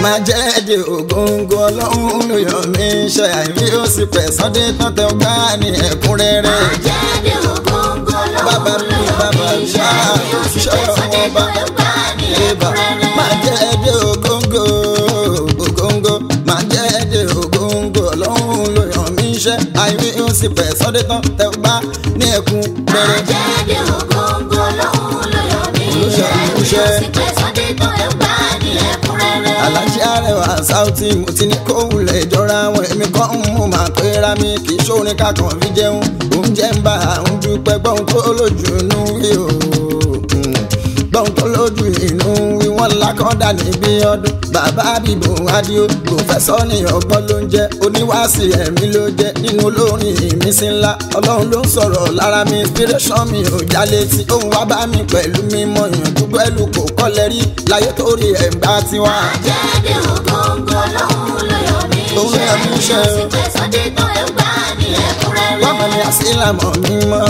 máa jẹ́ èdè ògóńgó ọlọ́run ló yọ mí ṣe àìrí ó sì pẹ̀ sọ́dé tán tẹ ọgbà ní ẹ̀kúnrẹ́rẹ́. Àjẹ́dé ògóńgó bàbá lọ́hùn mi ló yọ bàbá mí mi ṣe ṣá àìrí ó sì ṣọ́ pẹ́ sọ́dé wọn bá tán tẹ ọgbà ní ibà ẹ̀kúnrẹ́rẹ́. máa jẹ́ èdè ògóńgó ògóńgó máa jẹ́ èdè ògóńgó ọlọ́run ló yọ mí ṣe àìrí ó sì pẹ̀ sọ́dé tán tẹ ọgbà ní ẹ̀kúnrẹ́rẹ́. Àjẹ́dé ògóńgó lọ́hùn ló yọ mí ṣe àìrí ó sì pẹ́ sọ́dé tán tẹ ọgbà ní ẹ̀kúnrẹ́rẹ́. alájí arẹwà sáùtì mo ti ní kó wulẹ̀ jọra wọn èmi kọ́ ń mú màá péra mi kì í ṣórin kákan fi jẹun oúnjẹ ń bá àwọn dúpẹ́ gbọ́n tó lójú inú rí o Mm. gbọ́n tó lójú inú rí wọn lákọ́dà níbi ọdún bàbá bíbò adìo pòfẹ́sọ́ ní ọgbọ́n ló ń jẹ́ oníwàásì ẹ̀mí ló jẹ́ nínú olórin ìmísí ńlá ọlọ́run ló ń sọ̀rọ̀ lára mi inspiration mi ò já létí òun wá bá mi pẹ̀lú mímọ́ ìyànjú pẹ̀lú kò kọ́lẹ̀ rí láyé torí ẹ̀ ń bá tiwa. Àjẹ́dé ògóńgó lọ́hùn ló yọ mí Òun ṣe yọ mí àìrí ṣe ó o. sì pẹ́ sọ́dé tán tẹ ọgbà ní ẹ̀kúnrẹ́rẹ́. wàmọ̀ ni àsìlámọ̀ mímọ́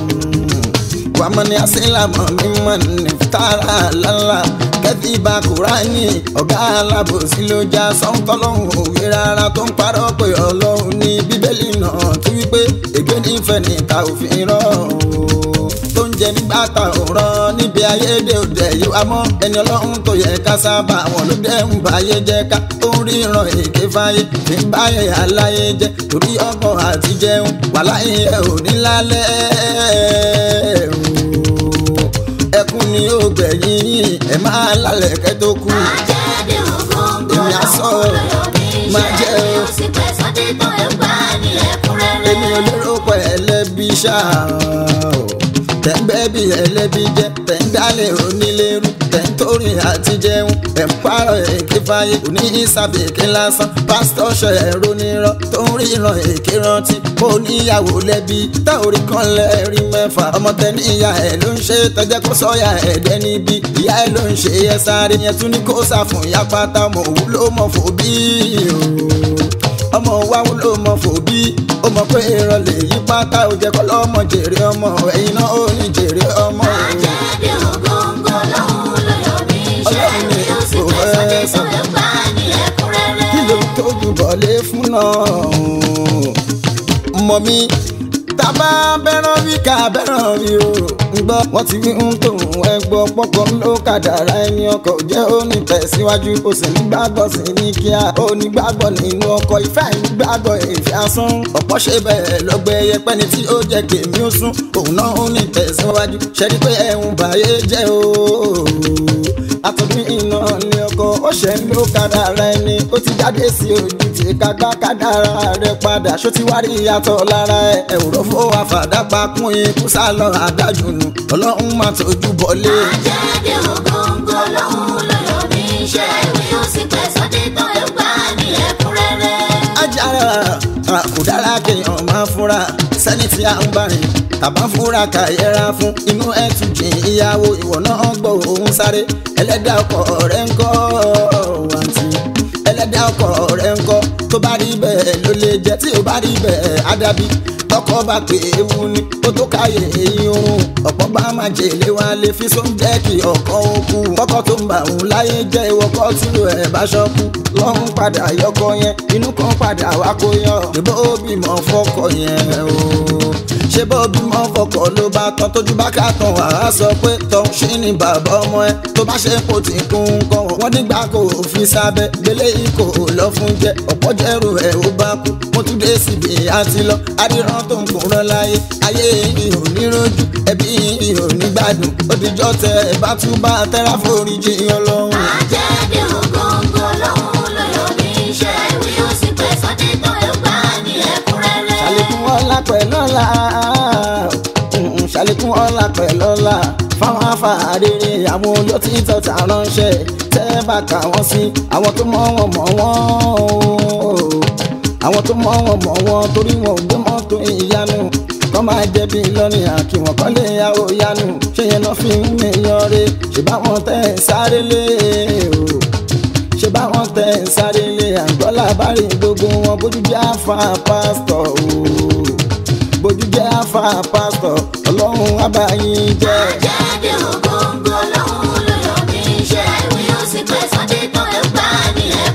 wàmọ̀ ni àsìlámọ̀ mímọ́ nìfitara lálá kẹ́tì bá kúránì ọ̀gá alábòsí ló já sọ́ńtọ́lọ́hún òwe rárá tó ń parọ́ pé ọlọ́run ní bíbélì náà tí wípé ègbé nífẹ̀ẹ́ níta òfin rọ̀ o tó ń jẹ nígbà tá ò rán níbi ayédè òde yìí wá mọ́ ẹni ọlọ́run tó yẹ ká sábà wọn ló dẹ́ ń báyé jẹ́ ká tó ń ríran èké fáyé ní báyé aláyé jẹ́ torí ọgbọ́n àti jẹun wàláyé ẹ ò ní lálẹ́ o ẹkún ni ó gbẹ̀yìn yìí ẹ máa lálẹ́ kẹ́ tó kú Àjẹ́dé ògóńgó Èmi á sọ lọ́hùn ló yọ mí ṣe máa jẹ́ àìrí o. ó sì pẹ́ sọ́dé tán tẹ ọgbà ní ẹ̀kúnrẹ́rẹ́. èmi ò lérò pé ẹlẹ́bí ṣáà o tẹ̀ ń bẹ́ bí ẹlẹ́bí jẹ́ tẹ̀ ń dálẹ̀ onílérú tẹ̀ ń torí àti jẹun ẹ̀ ń pààrọ̀ èké fáyé òní ìsàbẹ̀ èké lásán pásítọ̀ ṣe ẹ̀rọ nírọ̀ tó ń ríran èké rántí kó níyàwó lẹ́bí tá orí kan lẹ́rí mẹ́fà ọmọ tẹ ní ìyá ẹ̀ ló ń ṣe tọ́jẹ́ kó sọ́yà ẹ̀dẹ́ níbí ìyá ẹ̀ ló ń ṣe ẹ sáré yẹn tún ní kó sàfún ìyá pátá ọmọ òwúlò mọ̀ fòbí o ọmọ wa wo ló mọ fòbí ó mọ pé irọ́ lè yí pátá ó jẹ́ kọ́ lọ́mọ jèrè ọmọ ẹ̀yin náà ó ní jèrè ọmọ rẹ̀. Àjẹ́dé ògóńgó lọ́hùn ló yọ mí ṣe Ọlọ́run ni àìrí ó sì kò pẹ́ sọ́dé fẹ́ sọ. tán tẹ ọgbà ní ẹ̀kúnrẹ́rẹ́. kí ló ń tójú bọ̀lé fún náà. mọ̀ mi tábà bẹ́ràn wí ká bẹ́ràn wí o ń gbọ́ wọ́n ti wí ń tòun ẹ gbọ́ pọ́pọ́ ló kàdàrà ẹni ọkọ̀ jẹ́ onítẹ̀síwájú o sì nígbàgbọ́ sí ní kíá o nígbàgbọ́ nínú ọkọ̀ ìfẹ́ nígbàgbọ́ ìfẹ́ asán ọ̀pọ̀ ṣe bẹ́ẹ̀ lọ́gbẹ́ yẹpẹ́ ni tí ó jẹ́ kèmí ó sún òun náà ó ní tẹ̀síwájú ṣẹ́ni pé ẹ̀hún báyé jẹ́ o àtọ̀gbìn iná ní ọkọ̀ ó ṣe ń ló kádàrá ẹni ó ti jáde sí ojú tí kágbá kádàrá rẹ padà ṣó ti wá rí ìyàtọ̀ lára ẹ ẹ̀wòrán fún àfàdàgbà kún ikú sálọ àdájù nù ọlọ́run máa tójú bọ́lé. Àjẹ́dé ògóńgó lọ́hùn ló yọ mí ṣe àìrí ó sì pẹ́ sọ́dé tán tẹ ọgbà ní ẹ̀kúnrẹ́rẹ́. ajára à, kò dára kéèyàn máa fúnra sẹ́ni tí a ń bá rìn tàbá fúnra kà yẹra fún inú ẹ̀ tún jìn ìyàwó ìwọ náà gbọ́ òun sáré ẹlẹ́dàá ọkọ rẹ̀ ń kọ́ àǹtí ẹlẹ́dàá ọkọ rẹ̀ ń kọ́ tó bá rí bẹ́ẹ̀ ló lè jẹ́ tí ò bá rí bẹ́ẹ̀ á dàbí tọkọ bá pè é wú ni ó tó káyè èyí oorun ọ̀pọ̀ bá máa jèlé wa lè fi sóun jẹ́ kí ọkọ òkú kọ́kọ́ tó ń bà òun láyé jẹ́ ìwọ́kọ́ tìlú ẹ̀ bá ṣọ́kú lọ́hún padà yọkọ yẹn inú kan padà wá kó yọ ṣèbó bímọ fọkọ yẹn o ṣé bó bímọ fọkọ ló bá tán tójú bá ká tán wàá sọ pé tán ṣì ní bàbá ọmọ ẹ tó bá ṣe kó tí kún un kọ wọn nígbà kó o fi sábẹ́ gbélé ikò lọ fún jẹ ọ̀pọ̀ jẹ́rù ẹ̀ ó bá kú mo tún dé síbi àti lọ adìran tó ń kúnrọ́ láyé ayé ihò níròjú ẹbí ihò nígbàdùn òdìjọ́ tẹ ẹ bá tún bá tẹ́ra foríjì ọlọ́run. Àjẹ́dé ògóńgó lọ́hùn ló yọ mí ṣe àìrí ó sì pẹ́ sọ́dé tán tẹ ọgbà ní ẹ̀kúnrẹ́rẹ́. ṣàlékún ọlá pẹ̀lọ́lá Mm, ṣàlékún ọlá pẹ̀lọ́lá fáwọn afárèrè àwọn olótìtọ́ tà ránṣẹ́ tẹ́ bá kà wọ́n sí àwọn tó mọ̀ wọ́n mọ̀ wọ́n o. àwọn tó mọ̀ wọ́n mọ̀ wọ́n torí wọn ò gbé mọ́tò ìyanu kọ́ máa jẹ́ bí lọ́nìí àkí wọn kọ́ lè yàwó yanu ṣé yẹn náà fi ń mèyàn re ṣe báwọn tẹ́ ẹ̀ sáré lé o ṣe báwọn tẹ ń sáré lé àgbọ́lá bárè gbogbo wọn bójú jẹ́ àfa pásítọ̀ o bójú jẹ́ àfa pásítọ̀ ọlọ́run abáyín jẹ́. Àjẹ́dé ògóńgó lọ́hùn ló yọ mí ṣe àìrí ó sì pẹ́ sọ́dé tán tẹ ọgbà ní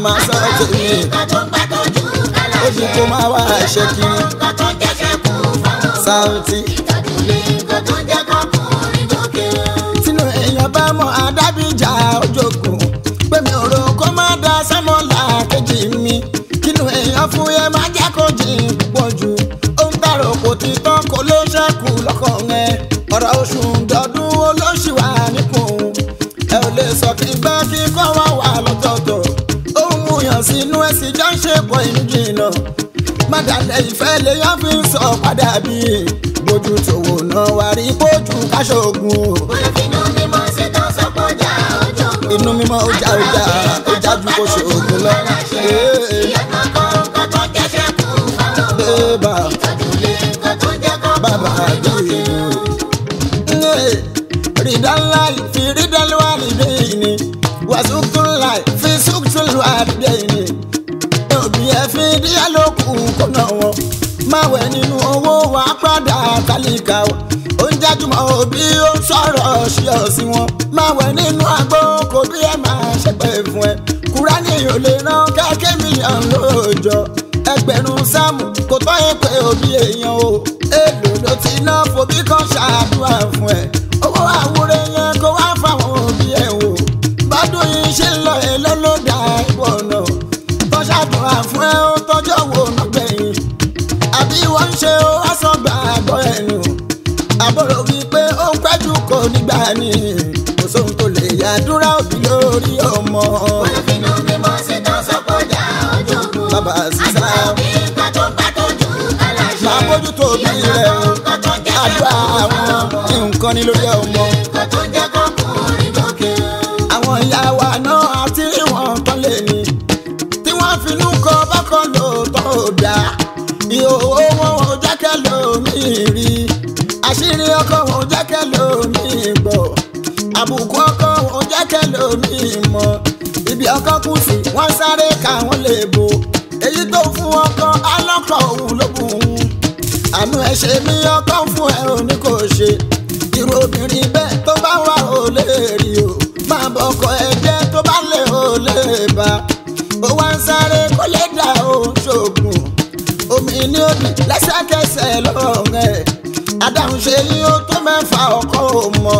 máa sọ tèmi nǹkan tó gbà tọ́jú kálá ó di kó máa wá ṣe kiri nǹkan tó jẹ́ṣẹ́ kú fáwọn Saoty. ìtọ́jú lé nǹkan tó jẹ́ kọkùnrin gòkè. tínú èèyàn bá mọ adábíjà ojókòó pé mi ò rò kó má da sámọ́là kejì mi kínú èèyàn fún yẹn má jẹ́ kó jìn púpọ̀ jù ó ń tàrò kò ti tán kó ló ṣẹ́kù lọ́kàn ẹ̀ ọ̀rọ̀ oṣù dọ́dún olóṣìwà nípò ẹ ò lè sọ kí n gbọ́ kí kọ́ wá wà lọ́tọ̀ọ̀tọ̀ ó ń múyàn sínú ẹ̀sìn jọ ń ṣe pọ̀ inú jìnnà mádàlẹ̀ ìfẹ́ lèèyàn fi ń sọ padà bí bójú tòwò náà wà rí bójú káṣoògùn o olùfinú mímọ́ ṣe tán sọ́kọjà ojókòó. inú mímọ́ ọjà ọjà ọjà ju kó ṣoògùn lọ. Ee, ìyàtọ̀ kan nǹkan tó jẹ́ṣẹ́ kú fáwọn bébà ìtọ́jú lé nǹkan tó jẹ́ bàbá kọkùnrin gòkè. àdé. Rìdá ńlá fi rídá lọ́wọ́ àdìdé yìí ni. Wàsúkún láì fi súkún lọ́wọ́ àdìdé yìí ni. Òbí ẹ fi díẹ̀ ló kù kó náà wọn. Máa wẹ̀ nínú owó wa padà tálíkà wa. Ó ń jájúmọ́ òbí ó ń sọ̀rọ̀ sí ọ sí wọn. Máa wẹ̀ nínú àgbo kò bí ẹ máa ṣẹ̀pẹ̀ fún ẹ. Kúránì ò lè rán kẹ́kẹ́ mílíọ̀nù lóòjọ́. Ẹgbẹ̀rún sáàmù kò tọ́ ẹ pé òbí èèyàn o. Èlò ló ti ná fòbí kan ṣàdúrà fún ẹ. Owó àwúrẹ́ yẹn kó wá fáwọn òbí ẹ wò. Bọ́dún yìí ṣe ń lọ èlò ló dá ipò náà. Tó ṣàdúrà fún ẹ ó tọ́jọ́ wo nàgbẹ̀yìn. Àbí wọ́n ń ṣe ó wá sọ gbàgbọ́ ẹnu. Àbúrò wípé ó ń pẹ́jù kò nígbà ni. Kò sóhun tó lè yàdúrà òbí lórí ọmọ. olùfinú mímọ́ ṣe tán sọ́kọjà ojókòó. Bàbá sísá. àdúrà bí nǹkan tó gbà tọ́jú kálá ṣe. Máa bójú tó òbí rẹ̀ o. nǹkan tó jẹ́ṣẹ́ Àdúrà kú àwọn fáwọn nǹkan ní lórí ọmọ. nǹkan tó jẹ́ kọkùnrin gòkè. àwọn ìyá wa náà àti wọn tán lè ní tí wọ́n finú kọ bákan lóòótọ́ ò dáa ìhòòhò wọn ò jẹ́kẹ́ lómi rí àṣírí ọkọ wọn ò jẹ́kẹ́ lómi gbọ́ àbùkù ọkọ wọn ò jẹ́kẹ́ lómi mọ̀ ibi ọkọ kù sí wọ́n sáré káwọn lè bò èyí tó fún ọkọ alọ́kọ̀ òun ló bù ú àánú ẹ ṣe mí ọkọ fún ẹ ò ní kò ṣe irú obìnrin bẹ́ẹ̀ tó bá wà ó lè rí o máa bọ ọkọ ẹ jẹ́ tó bá lè ó lè bá ó wá ń sáré kó lè dà ó ń ṣoògùn omi ní òbí lẹ́sẹ̀kẹsẹ̀ lọ́rùn ẹ̀ adáhùn ṣe ní ó tó mẹ́fà ọkọ ò mọ̀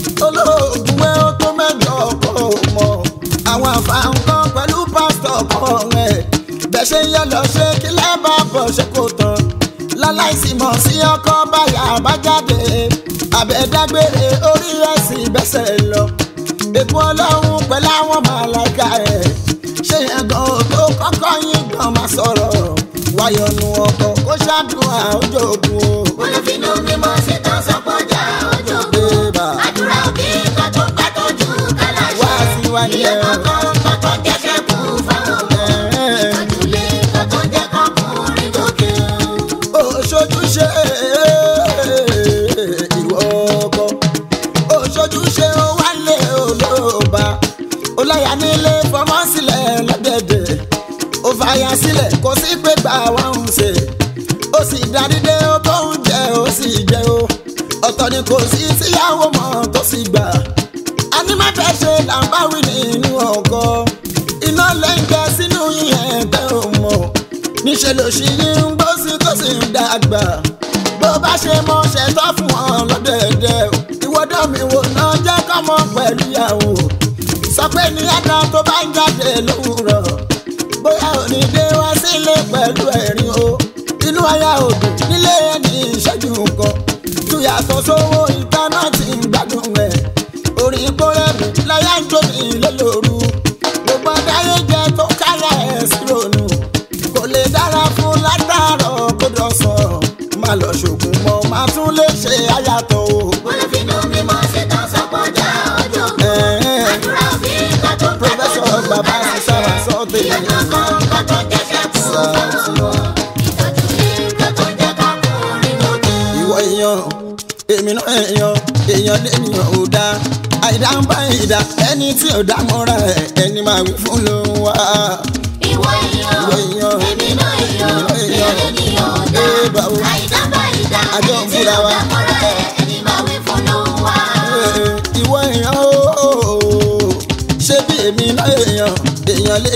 olóògùn ẹ ó tó mẹ́jọ ọkọ ò mọ̀ àwọn àfàǹkan pẹ̀lú pásítọ̀ kan ẹ̀ bẹ́ẹ̀ ṣe ń yẹ lọ ṣe kí lẹ́bàá bọ̀ ṣe kò tán láláìsí mọ̀ sí ọkọ báyà bá jáde àbẹ̀dágbére orí ẹ̀sìn bẹ́sẹ̀ lọ ètò ọlọ́run pẹ̀lú àwọn màláìka ẹ̀ ṣé yẹn gan ò tó kọ́kọ́ yín gan máa sọ̀rọ̀ wáyọ̀nù ọkọ̀ kó ṣàdúrà ojókòó o. olùfinú mímọ́ ṣe tán sọ́kọjà ojókòó. Bébà. àdúrà òbí nǹkan tó gbà tọ́jú kálá ṣe. Wá sí wa ní ìyẹn ẹ̀rọ. kankan nǹkan tó jẹ́ṣẹ́ kú fáwọn ọmọ. ìtọ́jú lé nǹkan tó jẹ́ kọkùnrin gòkè. òṣojúṣe ìwọ ọkọ òṣojúṣe wálé olóòbá ọláyà nílé fọmọ sílẹ̀ lọ́dẹ̀dẹ̀ ó fàyà sílẹ̀ kò sí pé gbà wá ń ṣe ó sì darídé ó bóun jẹ ó sì jẹ ó ọ̀tọ̀ ni kò sí síyàwó mọ́ tó sì gbà a ní má fẹ́ ṣe làǹbáwí nínú ọkọ iná lẹ́ńgẹ́ sínú yìnyẹn tẹ́ ò mọ̀ níṣẹ́ ló ṣì ní ń gbó sí tó sì ń dàgbà bó bá ṣe mọ ṣẹ̀tọ́ fún wọn lọ́dẹ̀ẹ̀dẹ̀ ìwọ́dọ̀ mi wò náà jẹ́ kọ́mọ pẹ̀lú ìyàwó sọ pé ní ẹ̀ka tó bá ń jáde lówùrọ̀ bóyá òní dé wá sílé pẹ̀lú ẹ̀rín o inú aya òdùn nílé ẹni ìṣẹ́jú kan tuyàtọ̀ sówó ìtaná ti ń gbádùn ẹ̀ orin kórẹ́bù láyà ń jóni ilé lóru gbogbo adáyé jẹ tó káyà ẹ̀ sí ronú kò lè dára fún látàárọ̀ kó dọ̀sán má lọ ṣògùn mọ́ má tún lè ṣe àyàtọ̀ o. olùfinú mímọ́ ṣe tán sọ́kọjà ojókòó. Ẹ̀ẹ́n, àdúrà òbí nǹkan tó gbà Professor tọ́jú bàbá kálá sísá ṣe. wa sọ́ọ̀tẹ̀ ìyẹn kankan nǹkan tó jẹ́ṣẹ́ kú fáwọn ọmọ. ìtọ́jú lé nǹkan tó jẹ́ kọkùnrin gòkè. ìwọ èèyàn èmi náà èèyàn èèyàn lènìyàn ò dáa àìdá ń bá ìdá ẹni tí ò dá mọ́ra ẹ̀ ẹni máa wí fún ló ń wá. ìwọ èèyàn Ìwọ èèyàn, èmi náà èèyàn èmi náà èèyàn. ìyẹn ni yóò Ee, dá báwo? àìdá bá ìdá Àjọ ẹni ń tí fúnra ó wa. dá mọ́ra ẹ̀ ẹni máa wí fún ló ń wá. ìwọ èèyàn ooo ṣé bí èmi náà èèyàn èèyàn lènìyàn ò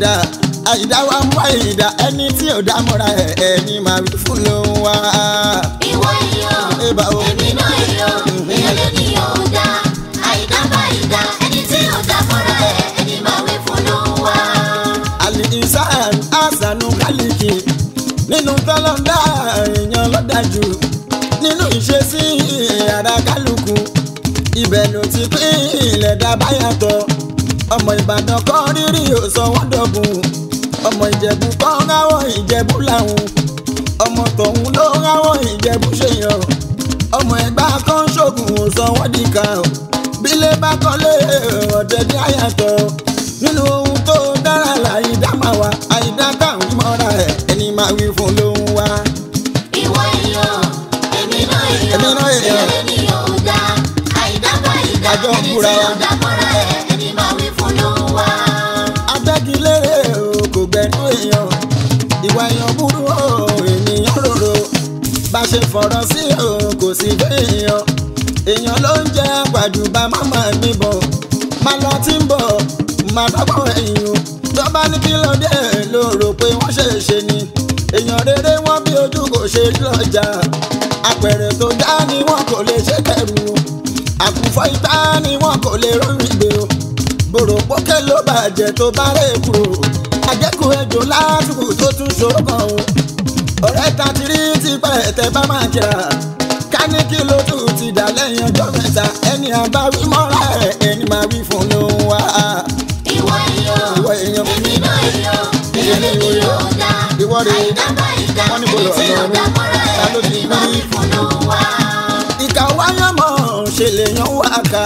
àyídá àyídá wa ń wá àyídá ẹni tí ò dá mọ́ra ẹ̀ ẹni máa wí fún ló ń wá. ìwọ iyọ̀ Eba o. èmi náà iyọ̀ èèyàn lè ní yóò dá àìdá bá ìdá ẹni tí ò dá fọ́nra ẹ̀ ẹni máa wí fún ló ń wá. àlì ìsáàn àṣànù kálíkì nínú tọ́lọ́dá èèyàn lọ́dájú nínú ìṣesí ara kálukú ibẹ̀ ló ti pín ilẹ̀ dábàá yàtọ̀ ọmọ ìbàdàn kan rírì òsàn wọ́n dọ̀gùn ọmọ ìjẹ̀bú kan ráwọ̀ ìjẹ̀bú làwọn ọmọ tọ̀hún ló ráwọ̀ ìjẹ̀bú ṣèyàn ọmọ ẹgbà kan ṣògùn òsàn wọ́n dìkà bílẹ̀ bá kọ́lé ọ̀dẹ̀dẹ̀ àyàtọ̀ nínú ohun tó dára láyìdá máa wá àyídá káwọn mọ́ra ẹ̀ ẹni máa wí fún ló ń wá. ìwọ iyọ̀ èmi náà iyọ̀ Èmi náà iyọ̀. èèyàn lè ní yóò dá àìdá bá ìdá Àjọ ń ẹni tí búra wa. ò dá fọ́nra ẹ̀ ẹni máa wí fún ló ń wá. abẹ́gilére o kò gbẹ̀nú èèyàn ìwà èèyàn burú o ènìyàn rorò bá ṣe fọ̀rọ̀ sí o kò sí fẹ́ èèyàn èèyàn ló ń jẹ́ pàjùbà máma níbọn má lọ tí ń bọ̀ má dọ́gbọ̀n ẹ̀yìn o tó bá ní kí ló dé ló rò pé wọ́n ṣe é ṣe ni èèyàn rere wọ́n bí ojú kò ṣe rí lọ́jà apẹ̀rẹ̀ tó dá ni wọ́n kò lè ṣe kẹrù o àkùfọ̀ ìta ni wọ́n kò lè rọrùn ìgbé o bòrò pókè ló bàjẹ́ tó bá rẹ̀ kúrò àjẹkù ejò lásìkò tó tún ṣòro kan o ọ̀rẹ́ ta ti rí tipẹ́ ẹ̀tẹ́ bá máa kíra ká ní kí ló tún ti dà lẹ́yìn ọjọ́ mẹ́ta ẹni àbáwí mọ́ra ẹ̀ ẹni máa wí fún ló ń wá. ìwọ iyọ̀ Ìwọ èèyàn. èmi náà iyọ̀ èèyàn lè ní yóò dá Ìwọ rèé. àìdá bá ìdá Wọ́n ní ẹni bolo tí ò ọ̀nà dá mi. fọ́nra Ta ló ẹ̀ ti ẹni máa rí? wí fún ló ń wá. ìkà wáyọ̀ mọ̀ ṣe lè yan wá ká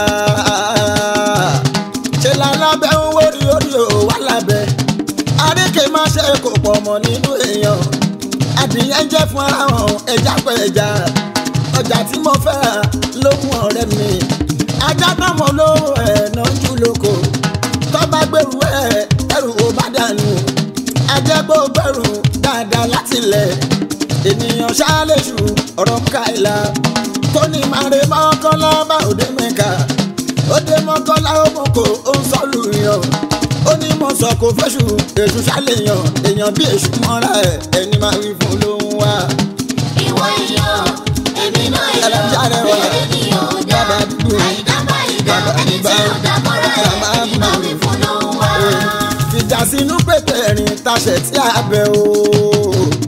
ṣe lálábẹ́ ń wórí orí ò wá lábẹ́ àríkè má ṣe kò pọ̀ mọ́ nínú èèyàn adìyẹ jẹ́ fún ara hàn ẹja pẹ̀ ẹja ọjà tí mo fẹ́ rà ló mú ọ̀rẹ́ mi ajá tọmọ lówó ẹ̀ náà jù lóko tó bá gbèrú ẹ̀ ẹrù ò bá dànù ajẹ́gbó gbẹ̀rù dáadáa láti lẹ̀ ènìyàn ṣáálẹ̀ṣù ọ̀rọ̀ káìlà tó ní màrè mọ́kànlá bá òde mẹ́ka òde mọ́kànlá òmùkò ó ń sọ́lù yàn ó ní mo sọ kò fẹ́ṣù èṣù ṣàlèyàn èèyàn bí èṣù mọ́ra ẹ̀ ẹni máa wí fún ló ń wá. ìwọ iyọ̀ èmi náà iyọ̀ Ẹlẹ́jà rẹ̀ wà. èèyàn lè ní yóò dá Bàbá àdúgbò. àìdá bá ìdá Bàbá ẹni tí ò dá fọ́nra ẹ̀ Bàbá ẹni máa wí fún ló ń wá. fìjà sínú pètè ẹ̀rìn taṣẹ̀ tí a bẹ̀ o.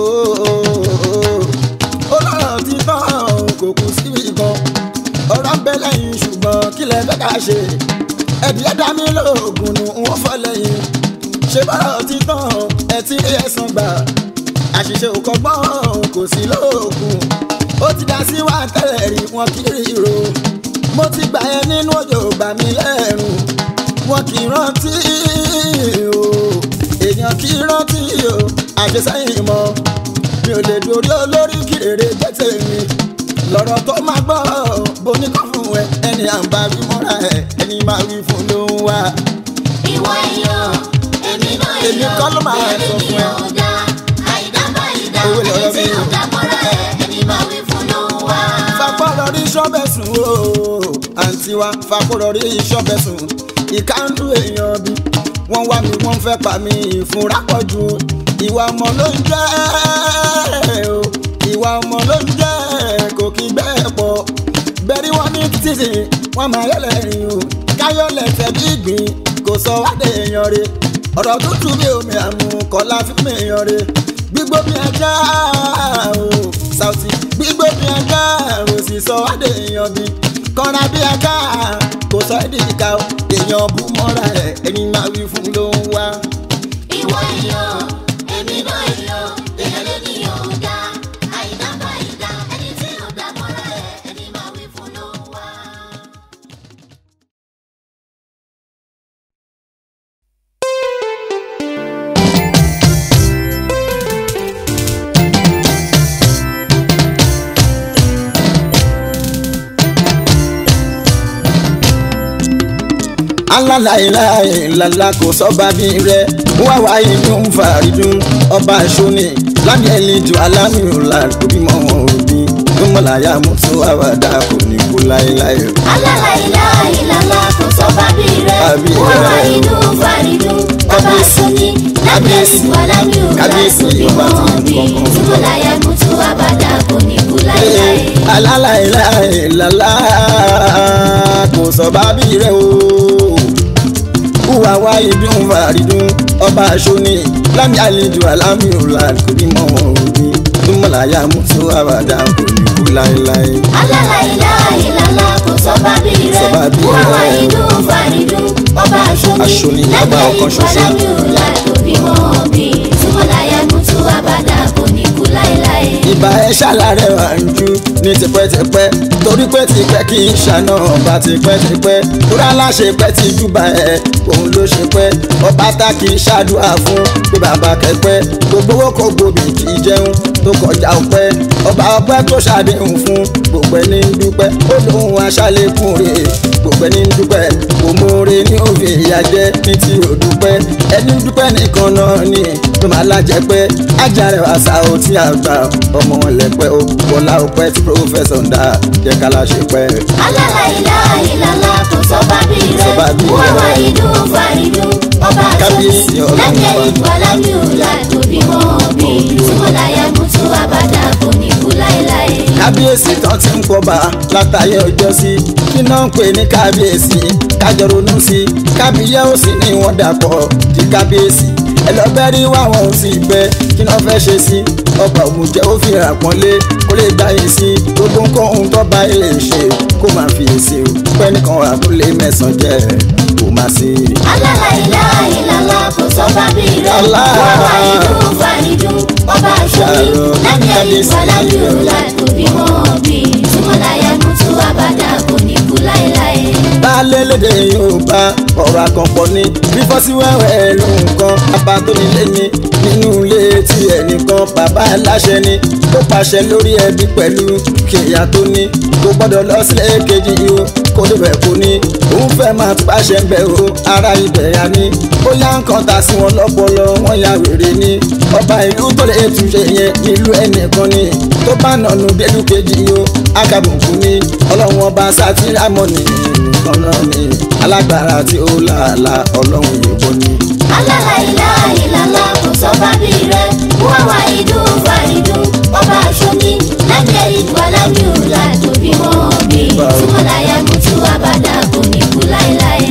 ó lọ́rọ̀ tí tán kò kù síbi kan ọ̀rọ̀ ń bẹ lẹ́yìn ṣùgbọ́n kí lẹ fẹ́ ká ṣe ẹ̀dí ẹ̀dá mi lóògùn nù wọ́n fọ́ lẹ́yìn ṣé bọ́rọ̀ tí tán ẹ ti rí ẹ̀sán gbà àṣìṣe òkọgbọ́n kò sí lóògùn ó ti dá sí wa tẹ́lẹ̀ rí wọn kiri ro mo ti gbà ẹ nínú òjò gbà mí lẹ́rùn wọn kì í rántí o èèyàn kì í rántí o àṣesẹ́yìn mọ́ mi ò lè dorí olórí kéré jẹ́tẹ̀ mi lọ́rọ̀ tó máa gbọ́ boníkan fún ẹ ẹni à ń bá wí mọ́ra ẹ ẹni máa wí fún ló ń wá. ìwọ iyọ̀ èmi náà Èmi iyọ̀ kọ́ ló máa èèyàn lè sọ ní fún ẹ. yóò dá àìdá bá ìdá Owó ẹni lọ̀rọ̀ tí mi ò o. dá fọ́nra ẹ̀ ẹni máa wí fún ló ń wá. fakọ́rọ̀ rí ṣọ́bẹ̀sùn o àǹtí wa fakọ́rọ̀ rí ṣọ́bẹ̀sùn ìkàndú èèyàn bí wọ́n wá mi wọ́n fẹ́ pa mí ìfúnra pọ̀ jù ìwà ọmọ ló ń jẹ́ o ìwà ọmọ ló ń jẹ́ kò kí bẹ́ẹ̀ pọ̀ bẹ́ẹ̀rí wọn ní títì wọn máa yẹlẹ̀ rìn o káyọ̀lẹ̀ fẹ́ bí ìgbín kò sọ wádé èèyàn re ọ̀rọ̀ tútù bí omi àmú kọ́lá fún mi èèyàn re gbígbó bí ajá o Saoty gbígbó bí ajá o sì sọ wádé èèyàn bí kọ́ra bí ajá kò sọ èdè ìka o èèyàn bú mọ́ra ẹ̀ ẹni máa wí fún ló ń wá. ìwọ iyọ̀ èmi náà iyọ̀ èèyàn lè ní yóò dá àìdá bá ìdá ẹni tí ò dá fọ́nra ẹ̀ ẹni máa wí fún ló ń wá. alálàyéláyé lálá kò sọ́ba bí rẹ̀ wá wá inú ń fàrídùn ọba àṣọni lábẹ́lì ju alámìíràn lóbímọ wọn òbí tó mọ̀láyà mú tó àwàdà kò ní kú láéláé. alálàyíláyílálá kò sọ bá bí rẹ̀ Àbí wọ́n wá rẹ̀. inú fàrídù ọba Kábíyèsí. sọ́ni lábẹ́rì wàlámì òlà Kábíyèsí tóbi ọba tí mọ́ ń bí kọ̀ọ̀kan. tí mo láyà mú tú abàdà kò ní kú láéláé. alálàìláìlàlá kò sọ bábí rẹ o wúwa wá ìdún fàrídún ọba aṣọ́ni lámì àlejò alámì ọ̀la kò ní mọ̀ ọ́n òbí túmọ̀láyà mùsùn àbàdà kò ní kú láéláé. alálàìláìlàlá kò sọ bábí Sọ rẹ̀ bábí wọ́n wá rẹ̀. inú fàrídù ọba Aṣọ́ni, aṣọ́ni ọba lábẹ́rì ọ̀kan ṣoṣo. wàlámì òlà tóbi mọ́ bí tí mo láyà mú tú abàdà kò ní kú láéláé. ìbá ẹ ṣàlàrẹ wà ń jú ní tipẹ́tipẹ́ torí pé tipẹ́ kì í ṣàná ọba tipẹ́tipẹ́ tóra láṣẹ pẹ́ ti júbà ẹ òun ló ṣe pẹ́ ọba tá kì í ṣàdúrà fún pé bàbá kẹpẹ́ gbogbo owó kò gbòbí kì í jẹun tó kọjá ọpẹ́ ọba ọpẹ́ tó ṣàdéhùn fún gbogbo ẹni ń dúpẹ́ ó lóun aṣálẹ̀kùn rè gbogbo ẹni ń dúpẹ́ kò mórè ní òfin ìyá jẹ́ ní ti ò dúpẹ́ ẹni ń dúpẹ́ nìkan náà ni tó máa lájẹ pé ajáre àṣà ò tí a gbà ọmọ wọn lẹ́pẹ́ ó bọ́lá ọpẹ́ tí pírọfẹ́sọ̀ ń dá jẹ́ ká láṣẹ pẹ́. alálàìláìlàlá kò sọ bábí Sọ rẹ̀ bábí wọ́n rẹ̀. wá inú fàrídù ọba Kábíyèsí aṣọ́ni Ọlọ́run lábẹ́rì ọba. wàlámì òlà tóbi mọ́ bí tí mo láyà mú tú abàdà kò ní kú láéláé. kábíyèsí tán ti ń pọba látàyè ọjọ́ sí kí náà ń pè ní kábíyèsí kájọ ronú sí kábíyé ó sì ní wọ́n dàpọ̀ di kábíyèsí ẹlọgbẹ́rí wà wọ́n ò sì bẹ́ kí náà fẹ́ ṣe sí ọba òmùjẹ́ ó fi rà pọ́nlé kó lè gbá yìí sí gbogbo nǹkan ohun tó bá ilé ṣe kó máa fi èsì o pẹ́ẹ́nìkan wà tó lé mẹ́sàn-án jẹ́ kó máa sí i. alálàìláìlàlá kò sọ bábí rẹ̀ Allah. wọ́n wá inú fàrídù ọba aṣọ́ni Ṣàrọ̀, lábẹ́rì kábíyèsí. wàlámì òlà tóbi mọ́ bí tí mo láyà mú tú abàdà kò ní kú láéláé. baálé lédè yorùbá ọ̀rọ̀ àkànpọ̀ ni fífọ́ sí wẹ́wẹ́ ló nǹkan bàbá tó nílé ni nínú ilé tí ẹnìkan bàbá aláṣẹ ni ó pàṣẹ lórí ẹbí pẹ̀lú kìyà tó ní kò gbọ́dọ̀ lọ sílé kejì o kó débẹ̀ kó ní òun fẹ́ máa pàṣẹ ń bẹ̀ o ara ibẹ̀ ya ní ó yá nǹkan ta sí wọn lọ́pọlọ wọn ya wèrè ní ọba ìlú tó lè túnṣe yẹn nílùú ẹnìkan ni tó bá nànú délùú kejì o agabùnkù ni ọlọ́run ọba sátìrámọ̀ nìyí nìkan náà ni alágbára tí ó làálà ọlọ́run yìí ni. alálàìláìlàlá kò sọ bábí rẹ̀ wọ́n wá inú fàrídù ọba aṣọ́ni lábẹ́rì wàlámì òlà tóbi mọ́ bí tí mo láyà mú tú abàdà kò ní kú láéláé.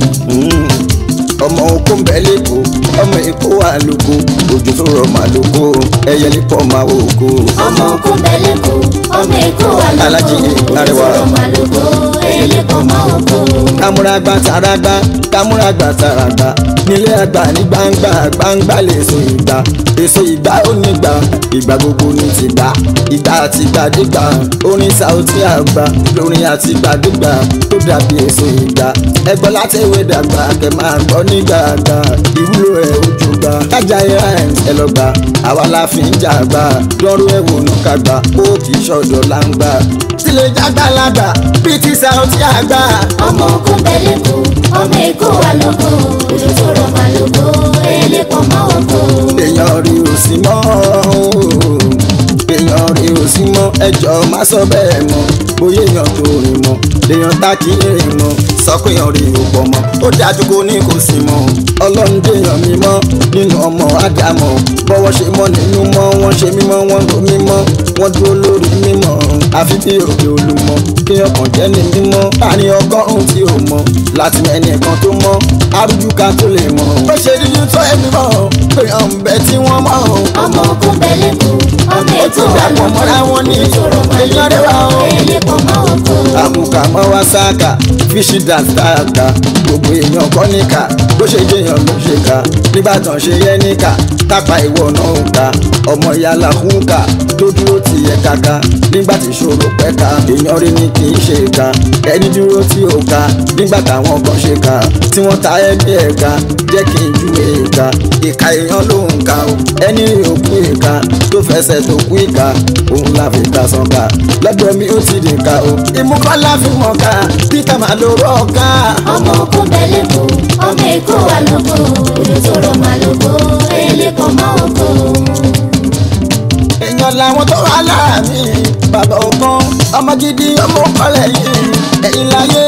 Mm. ọmọ oko ń bẹ lẹ́kọ̀ọ́ ọmọ èkó wà lóko òjò tó rọ̀ mà lóko ẹyẹ nípọ̀ máa wò oko. ọmọ oko bẹ̀lẹ́kọ̀ ọmọ èkó wà Alájí lóko Arẹwà. ọmọ àlùkò ẹ̀ẹ́lẹ́kọ̀ máa oko. kámúra gbà tàràgbà kámúra gbà tàràgbà nílé àgbà ní gbangba gbangba lè so ìgbà èso ìgbà ó nígbà ìgbà gbogbo ní ti gbà ìgbà àti gbàdégbà orin Saoty àgbà lórin àti gbàdégbà tó dàbí èso ìgbà ẹgbọ́n láti ewé dàgbà kẹ máa gbọ́ nígbàgbà ìwúlò ẹ̀ ojú gbà kájà ẹ̀ ẹ lọ gbà àwa la fi ń jà gbà dọ́rọ́ ẹ̀ wò nù kàgbà ó kì í ṣọ̀dọ̀ láǹgbà sílẹ̀ jágbàlagbà bíi ti Saoty àgbà. ọmọ oko bẹ̀lẹ́kọ̀ ọmọ èkó wà lóko òjò tó rọ̀ máa lóko ẹ̀ẹ́lẹ́kọ̀ máa oko. èèyàn rí o sí mọ́ o èèyàn rí o sí mọ́ ẹjọ́ má sọ bẹ́ẹ̀ mọ́ bóyá èèyàn tó rìn mọ́ lèèyàn tá kí rìn mọ́ sọ pé èèyàn rí o pọ̀ mọ́ ó dájú kó ní kò sí mọ́ ọlọ́run déèyàn mi mọ́ nínú ọmọ ádámọ̀ bọ́wọ́ ṣe mọ́ nínú mọ́ wọ́n ṣe mímọ́ wọ́n lò mímọ́ wọ́n dúró lórí mímọ́ àfi bí òkè olúmọ kí ọkàn jẹ́ ní mímọ́ láàrin ọgọ́rùn-ún tí ò mọ́ láti ẹnì kan tó mọ́ arúgbó ká tó lè mọ́ ó ṣe rí tó ẹni mọ́ pé ọ̀nbẹ tí wọ́n mọ́ ọmọ oko bẹ̀lẹ́kọ̀ ọmọ ó ti èkó wà dàpọ̀ lóko mọ́ra wọn ní òjò tó rọ̀ máa èèyàn rẹ̀ wá lóko o. ẹ̀ẹ́lẹ́kọ̀ máa oko. àmùkà mọ́ wá sáàkà fíṣì dàtàkà gbogbo èèyàn kọ́ níkà bó ṣe jẹyàn ló ṣe kà nígbà tán ṣe yẹ níkà tápá ìwọ náà ń ka ọmọ ìyálà kúńkà tó dúró ti yẹ kàkà nígbà tí ṣòro pẹ́ ka èèyàn rí ni kì í ṣe ka ẹni dúró tí ò ka nígbà táwọn kan ṣe ka tí wọ́n ta ẹbí ẹ̀ ka jẹ́ kí n ju èèkà ìka èèyàn ló ń ka o ẹni rí òkú ìka tó fẹsẹ̀ tó kú ìka òun la fi ka sàn ká lọ́dọ̀ mi ó ti dì ká o ìmúkọ́ la fi mọ̀ ká títà máa lo rọ́ọ̀ká. ọmọ oko bẹ̀lẹ́kọ̀ ọmọ èkó wà lóko òjò tó rọ̀ máa lóko ẹ̀ẹ́lẹ́kọ̀ máa oko. èèyàn làwọn tó wà lára mi bàbá òkan ọmọ gidi ọmọ kọlẹ̀ yìí ẹ̀yìn láyé kúrò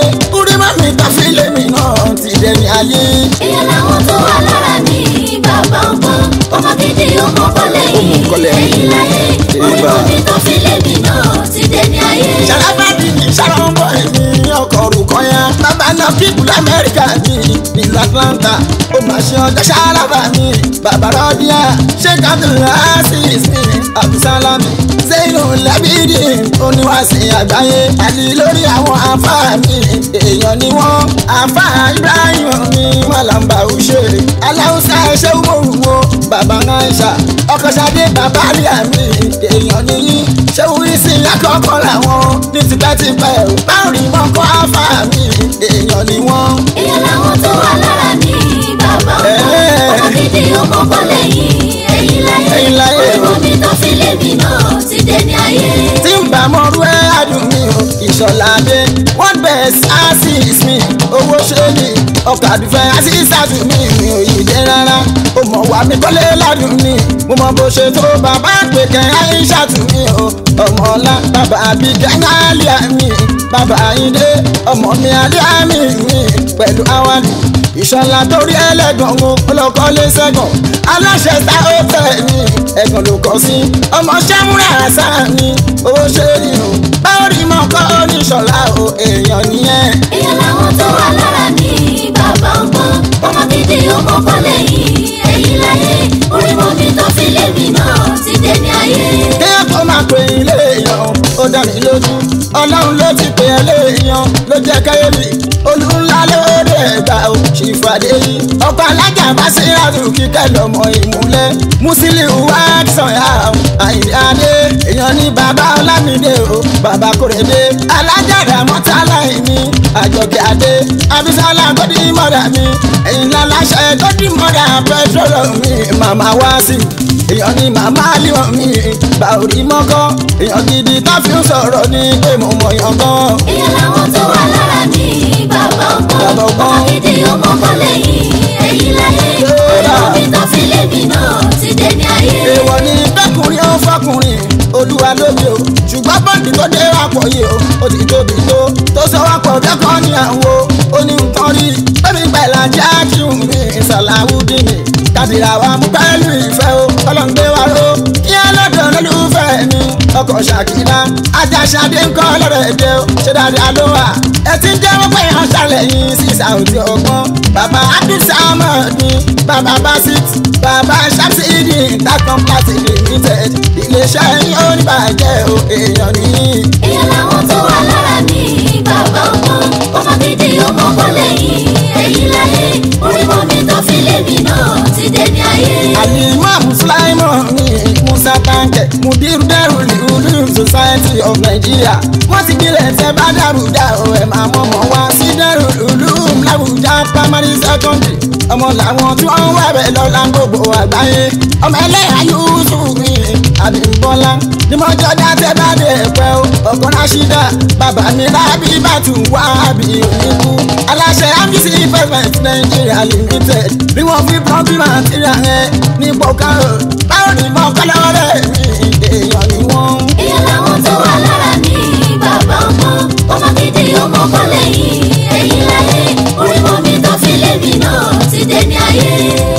orí mọ́mí tó fi lé mi náà ti dẹni ayé. èèyàn làwọn tó wà lára mi bàbá ọgbọ́n ọmọ gidi ọmọ kọ́lé Ọmọ yìí kọ́lé yìí. ẹ̀yìn láyé orí Ìbà. mọ́mí tó fi lé mi náà ti dẹni ayé. ṣàlábàbí ní sàrànbọ̀ èmi ọkọ̀ òrùkọ́ yẹn. bàbá náà kíkù lamẹ́ríkà ní ìlú atlanta ó máa ṣe ọjọ́ ṣàlábà mi. bàbá rọ́díà ṣé kàdúrà asis mi abdulsalami zeyno labidi oníwàsí àgbáyé àlì lórí àwọn afáà mi èèyàn ni wọ́n afáà ibrahim mi wàlàmbà òṣè aláwùsá ẹṣẹ́ wòwò bàbá náà ọkọ̀ṣadé bàbá àlìyá mi èèyàn nìyí ṣé wí sí akọ́kọ́ làwọn ní tipẹ́tipẹ́ ò báwo ni wọ́n kọ́ afáà mi èèyàn ni wọ́n. èèyàn làwọn tó wà lára mi bàbá Ẹ̀ẹ́. ọgbọ́n ọmọ gidi ọmọ kọ́lé yìí ẹ̀yìn láyé Ẹ̀yìn láyé. orí mọ́mí tó fi lé mi náà ti dẹni ayé. tí ń bá mọ rú ẹ adùn mi o ìṣọ̀ládé one best assist mi owó ṣe ni ọkọ̀ àdùfẹ́ àṣìṣàtù mi mi ò yí dé rárá o mọ̀ wá mi kọ́lé ládùn mi mo mọ bó ṣe tó bàbá pé kẹ́ àìṣàtù mi o ọmọ ọlá bàbá àbí gánálíà mi bàbá àyíndé ọmọ mi àlíà mi mi pẹ̀lú awàlì ìṣọ̀lá torí ẹlẹ́gàngun ọlọ́kọ́lé sẹ́gàn aláṣẹ ta ó tẹ̀ mí ẹ̀gàn ló kọ́ sí ọmọ ṣẹ́múrà àṣà mi owó ṣe rí o báwo rí mọ́ kọ́ oníṣọ̀lá o èèyàn nìyẹn. èèyàn làwọn tó wà lára mi bàbá ọgbọ́n ọmọ gidi ọmọ kọ́lé yìí ẹ̀yìn láyé orí mọ́mí tó fi lé mi náà ti dẹni ayé. kéèyàn tó máa pè é léèyàn ó dá mi lójú ọlọ́run ló ti pè é léèyàn ló jẹ́ káyébì olùńlá lórí ẹ̀gbà ò ṣìfàdé yìí ọkọ̀ alájà bá sí àdùn kíkẹ́ lọ́mọ ìmúlẹ̀ Musiliu wá sọ̀yà àyíndé èèyàn ní bàbá ọlámídé o bàbá kòrédé alájàdá mọ́tàlá ìní àjọkẹ́ adé abisala gòdì mọ́dà mi ẹ̀yìn láláṣẹ gòdì mọ́dà pẹ́trọ́lọ̀ mi màmá wá sí i èèyàn ní màmá àlìwọ̀n mi bá orí mọ́kọ́ èèyàn gidi tá fi ń sọ̀rọ̀ ní pé mo mọ̀ yàn gan. èèyàn làwọn tó wà lára mi bàbá ọgbọ́n Bàbá ọgbọ́n. ọmọ gidi ọmọ kọ́lé yìí ẹ̀yìn láyé orí mọ́mí tó fi lé mi náà ti dẹni ayé. èèwọ̀ ni bẹ́kùnrin ó fọkùnrin olúwa lóbi o ṣùgbọ́n bọ́ǹdì tó dé wàpọ̀ yìí o ó ti tóbi tó tó sọ wàpọ̀ bẹ́kọ̀ ní àwo ó ní nǹkan rí bẹ́ẹ̀ni pẹ̀lá jẹ́ kí n mi ìsàlàwùdí mi kàdìrà wa mú pẹ̀lú ìfẹ́ o ọlọ́ngbé wa ro kí ẹ lọ́dọ̀ lólùfẹ́ mi ọkọ̀ ṣàkínà ajáṣadé ń kọ́ lọ́rọ̀ èdè o ṣé dáadáa ló wà ẹ ti ń jẹ́wọ́ pé wọ́n ṣàlẹ̀yìn sísà òtí ọgbọ́n bàbá abdulsamad ni bàbá basit bàbá shamsidi takon plastic limited iléeṣẹ́ yín ó ní bàjẹ́ o èèyàn nìyí. èèyàn làwọn tó wà lára mi bàbá ọgbọ́n ọmọ gidi ọmọ kọ́lé yìí ẹ̀yìn láyé orí mọ́mí tó fi lé mi náà ti dẹni ayé. alimami sulaimon ní musa tanke mudiru dẹrù liulu society of nigeria wọ́n ti gbilẹ̀ tẹ́ bá dàrú dà o ẹ̀ máa mọ̀ mọ́ wá sí dẹrù lulu làbújá primary secondary ọmọ làwọn tí wọ́n ń wẹ̀rẹ̀ lọ́la gbogbo àgbáyé ọmọ ẹlẹ́yà yusuf mi àbímbọ́lá ni mo jọ dá tẹ́ bá dé pẹ́ o ọkọ̀ rashida bàbá mi rábì bàtú wá àbí oníkú aláṣẹ amc investment nigeria limited bí wọ́n fi pọ́ńpì material rẹ̀ ní bọ́kárò báwo ni mo kọ́ lọ́wọ́ rẹ̀ mi èèyàn ni wọ́n. èèyàn làwọn tó wà lára mi bàbá ọgbọ́n ọmọ gidi ọmọ kọ́lé yìí ẹ̀yìn láyé orí mọ́mí tó fi lé mi náà ti dẹni ayé.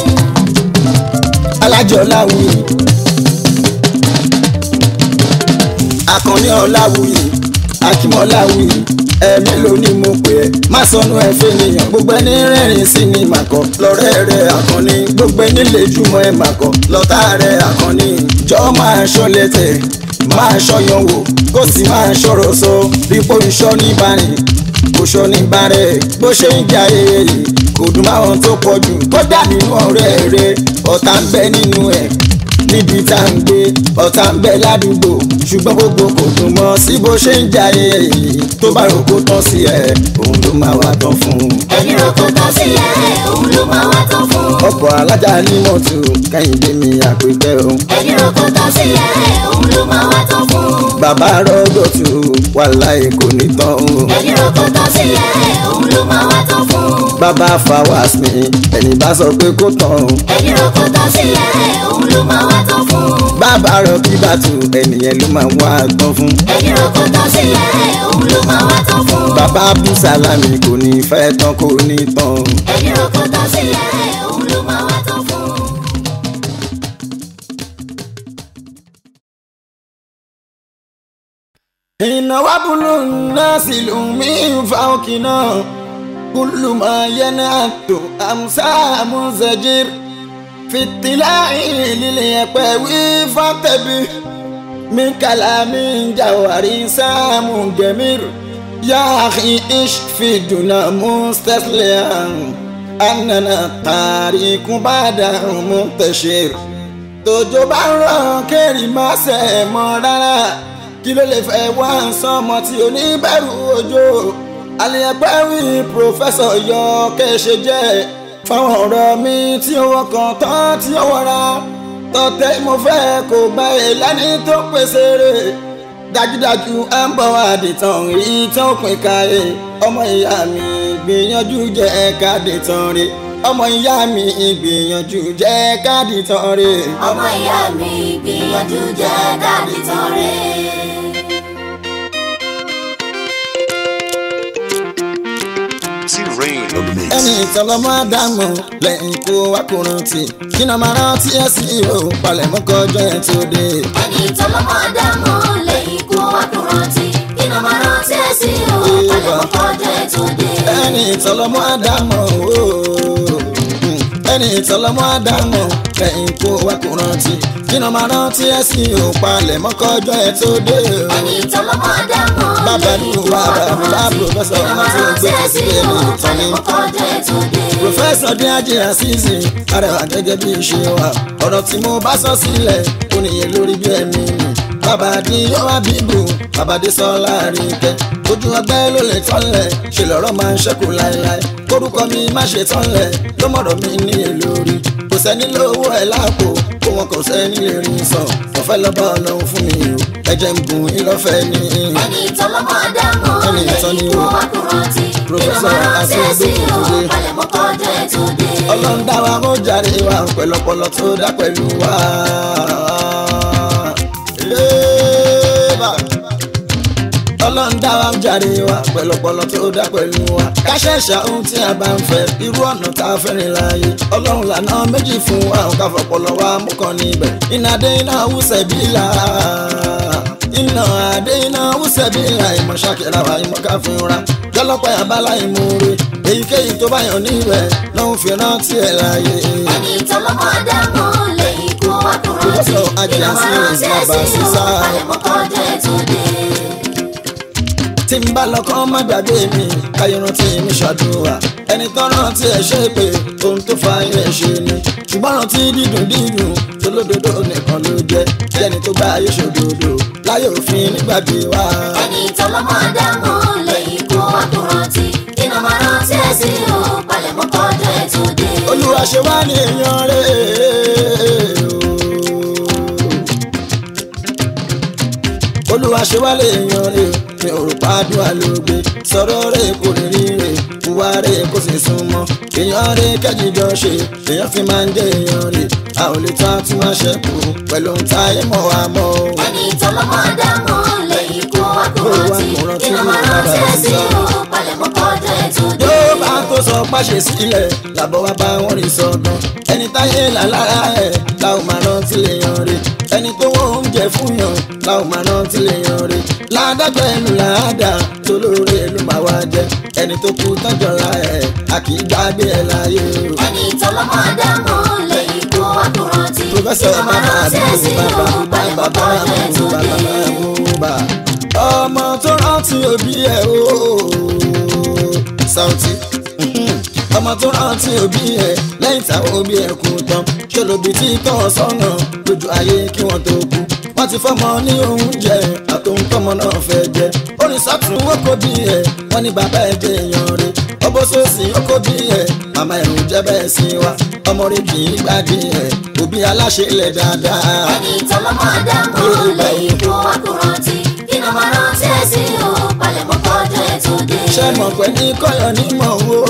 alájọ ọláwùyí akànní ọláwùyí akímọ ọláwùyí ẹ̀mí ló ní mo pè ẹ́ má sọnù ẹ fẹ́nìyàn gbogbo ẹni rẹ́rìn sí ni màkọ lọ́rẹ́ rẹ akànní gbogbo ẹni lè jùmọ̀ ẹ màkọ lọ́tà rẹ akànní jọ máa ṣọ́ lẹ́tẹ̀ máa ṣọyàn wò kó sì máa ṣọ̀rọ̀ sọ dípò ìṣọ́ níbàárìn kò ṣọ́ níbàárẹ̀ bó ṣe ń jà èyí kò dùn máwọn tó pọ̀ jù kódà nínú ọ̀rẹ́ rẹ ọ̀tá ń bẹ nínú ẹ̀ níbi tá à ń gbé ọ̀tá ń bẹ ládùúgbò ṣùgbọ́n gbogbo kò dùn mọ́ sí bó ṣe ń jà èyí tó bá rò kó tán sí ẹ òun ló máa wá tán fún un. ẹni roko tó sí ẹ òun ló máa wá tán fún. ọkọ̀ alájà ní mọ́tò kẹ́hìndé mi àpèkẹ́ o. ẹni roko tó sí ẹ òun ló máa wá tán fún. bàbá rọ́gọ̀tù wàláì kò ní tán o. ẹni roko tó sí ẹ òun ló máa wá tán fún. bàbá fawaz mi ẹni bá sọ pé kó tán o. ẹni roko tó sí ẹ òun ló máa wá tán fún. bàbá rọ kí bàtù ẹnìyẹn ló máa ń wá tán fún. ẹni roko tó sí ẹ òun ló máa wá tán fún. bàbá abdulsalami kò ní fẹ́ tán kò ní tán. ẹni roko tó sílẹ̀ òun ló máa wá tán fún. ìnáwó abúlé náà sì lù mí fa òkè náà kúlù máa yẹ náà tó àmúṣá àmúṣẹjìr fìtìlá ìlílẹ̀ ẹ̀pẹ̀ wí fàtẹ̀bí mi kàlà mi jàwárí sáàmù gẹ̀mír yáàkì ìṣfi dùnà mustaqliyan ànànà tàríkù bàdà muntashir tójó bá ń rọ kéré má ṣe mọ́ rárá kí ló lè fẹ́ wá sọmọ tí oníbẹ̀rù òjò àlìyàgbẹ́wì pòfẹ́sọ̀ yọ kẹ́sẹ̀ jẹ́ fáwọn ọ̀rọ̀ mi tí ó wọkàn tán tí ó wọra tọ́tẹ́ mo fẹ́ kó gbá ẹ lẹ́ni tó pèsè rẹ̀ dájúdájú à ń bọ̀ àdìtàn rí tí ó pín ká ẹ ọmọ ìyá mi gbìyànjú jẹ́ ká dìtàn rí ọmọ ìyá mi gbìyànjú jẹ́ ká dìtàn rí. ọmọ ìyá mi gbìyànjú jẹ́ káàdì tán rẹ̀. T-Rain on the mix. ẹni ìtọ́lọ́mọ àdámọ̀ lẹ́yìn kó wá kó rántí kí náà máa rántí ẹ̀ sí ìró palẹ̀mọ́ kọjọ́ ẹ̀ tó dé. ẹni tọ́lọ́mọ dámọ̀ lẹ́yìn kó àkùrántì kí náà máa rántí ẹ̀ sí o palẹ̀mọ́ kọjá ẹ̀ tó dé. ẹni ìtọ́lọ́mọ àdámọ̀ ooo ẹni ìtọ́lọ́mọ àdámọ̀ lẹ́yìn kó wá kó rántí kí náà máa rántí ẹ̀ sí ìró palẹ̀mọ́ kọjọ́ ẹ̀ tó dé. ẹni tọ́lọ́mọ dámọ̀ Bàbá lẹ́yìn mi kó wà bàbá àkùrántì pòfẹ́sọ̀ kí náà ọmọ máa tí ó rántí gbé ẹ̀ sí sílẹ̀ o ní ìtọ́ni. palẹ̀mọ́ kọjá ẹ̀ tó dé. Prọfẹ́sọ̀ dín ajé àṣìṣe arẹwà gẹ́gẹ́ bí ìṣe wa ọ̀rọ̀ tí mo bá sọ sílẹ̀ kò níye lórí bí ẹ̀mí mi. Bàbá dín yóò wá bíbù bàbá dé sọ láàrin kẹ́ ojú ọgbẹ́ ló lè tọ́lẹ̀ ṣe lọ́rọ̀ máa ń ṣẹ́kù láéláé kórúkọ mi má ṣe tọ́lẹ̀ ló mọ̀rọ̀ mi ní èlórí kò sẹ́ni lówó ẹ̀ láàpò kó wọn kò sẹ́ni lè rí sàn ọ̀fẹ́ lọ́bọ̀ ọlọ́run fún mi o ẹ̀jẹ̀ ń gùn ìlọ́fẹ́ ní. ẹni tọ́lọ́mọ dámọ̀ Ẹni ìtọ́ ni lẹ́yìn kó o. àkùrántì kí náà Prọfẹ́sọ̀ máa rántí ẹ̀ sí o Aṣọ́gbó palẹ̀mọ́ kọjá ẹ̀ tó dé. ọlọ́run dá wa ó jàre wa pẹ̀lọpọlọ tó dá pẹ̀lú wa. Eba. ọlọ́run dá wa ó jàre wa pẹ̀lọpọlọ tó dá pẹ̀lú wa. ká ṣẹ̀ṣà ohun tí a bá ń fẹ́ irú ọ̀nà tá a fẹ́ rìn láàyè. ọlọ́run lànà méjì fún wa ká fọpọlọ wa mú kan níbẹ̀. iná dé iná wúṣẹ̀ bí là iná adé iná wúṣẹ̀ bí là ìmọ̀ ṣàkẹ́rà wa ìmọ̀ ká fi ra. jọlọpọ̀ yàbálà ìmúre èyíkéyìí tó bá yàn níbẹ̀ lọ́hùn fi rántí ẹ̀ láàyè. ẹni tọ́lọ́mọ dámọ̀ lẹ́yìn kó àkùrántì Prọfẹ́sọ̀ kí náà máa rántí ẹ̀ Ajé sí o Àsísì palẹ̀mọ́ kọjá ẹ̀ tó dé. tí n bá lọ kọ́ má gbàgbé mi káyọ̀rán tí mi ṣàdúrà ẹni tó rántí ẹ̀ ṣe pé ohun tó fa ayé ẹ̀ ṣe ni ṣùgbọ́n rántí dídùn dídùn tó lódodo nìkan ló jẹ́ kí ẹni tó bá ayé ṣòdodo láyé òfin nígbàgbé wa. ẹni tọ́lọ́mọ dámọ̀ lẹ́yìn kó àkùrántì kí náà máa rántí ẹ̀ sí o palẹ̀mọ́ kọjá ẹ̀ tó dé. olúwa ṣe wá ní èèyàn rẹ̀ o. olúwa ṣe wá lè yan rẹ̀ mi ò rò pa àdúrà ló gbé sọ̀rọ̀ rẹ̀ kò lè rí rẹ̀ ìwà rẹ̀ kò sì súnmọ́ èèyàn rẹ̀ kẹ́jìjọ ṣe èèyàn fi máa ń jẹ́ èèyàn rẹ̀ a ò lè tán tí wọ́n ṣẹ́kù pẹ̀lú ohun tá ayé mọ̀ wá mọ́ o. ẹni tọ́lọ́mọ dámọ̀ lẹ́yìn kó àkùrántì kí náà máa rántí ẹ̀ sí o palẹ̀mọ́ kọjá ẹ̀ tó dé. yóò bá tó sọ páṣẹ sílẹ̀ làbọ̀ wá bá wọn rí sọ́gbọ́n ẹni táyé là lára ẹ̀ láwọn máa rántí lè yan rí ẹni tó wọ́n oúnjẹ fún yàn láwọn máa rántí lè yan rí ládàgbà ẹnu làádà tó lóore ló máa wá jẹ ẹni tó kú tọ́jọ́ra ẹ̀ a kì í gbàgbé ẹ̀ láyé o. ẹni tọ́lọ́mọ dámọ̀ lẹ́yìn kó àkùrántì kí Pòfẹ́sọ̀ náà máa máa rántí bí ẹ̀ sí bàbá o bàbá palẹ̀mọ́ bàbá kọjá ẹ̀ tó bàbá dé. bàbá ọmọ tó rántí òbí ẹ̀ o Saoty ọmọ tó rántí òbí ẹ̀ lẹ́yìn táwọn òbí ẹ̀ kú tán ṣòlòbí tí kọ́ wọn sọ́nà lójú ayé kí wọ́n tó kú wọ́n ti fọ́mọ ní oúnjẹ àtòun tọ́mọ náà fẹ́ jẹ orin sọ́tún ó kó bí ẹ̀ wọ́n ní bàbá ẹ̀ jẹ́ èèyàn rẹ̀ ọbọ̀ sósì ó kó bí ẹ̀ màmá ẹ̀ ò jẹ́ bẹ́ẹ̀ sí wa ọmọ rẹ̀ kì í gbàdí ẹ̀ òbí aláṣẹ ilẹ̀ dáadáa. ẹni tọ́lọ́mọ dámọ̀ lẹ́yìn kó àkùrántì kí náà máa rántí ẹ̀ sí o palẹ̀mọ́ kọjá ẹ̀ tó dé. ṣe mọ̀ pé ní kọ́yọ̀ ní mọ̀ wó.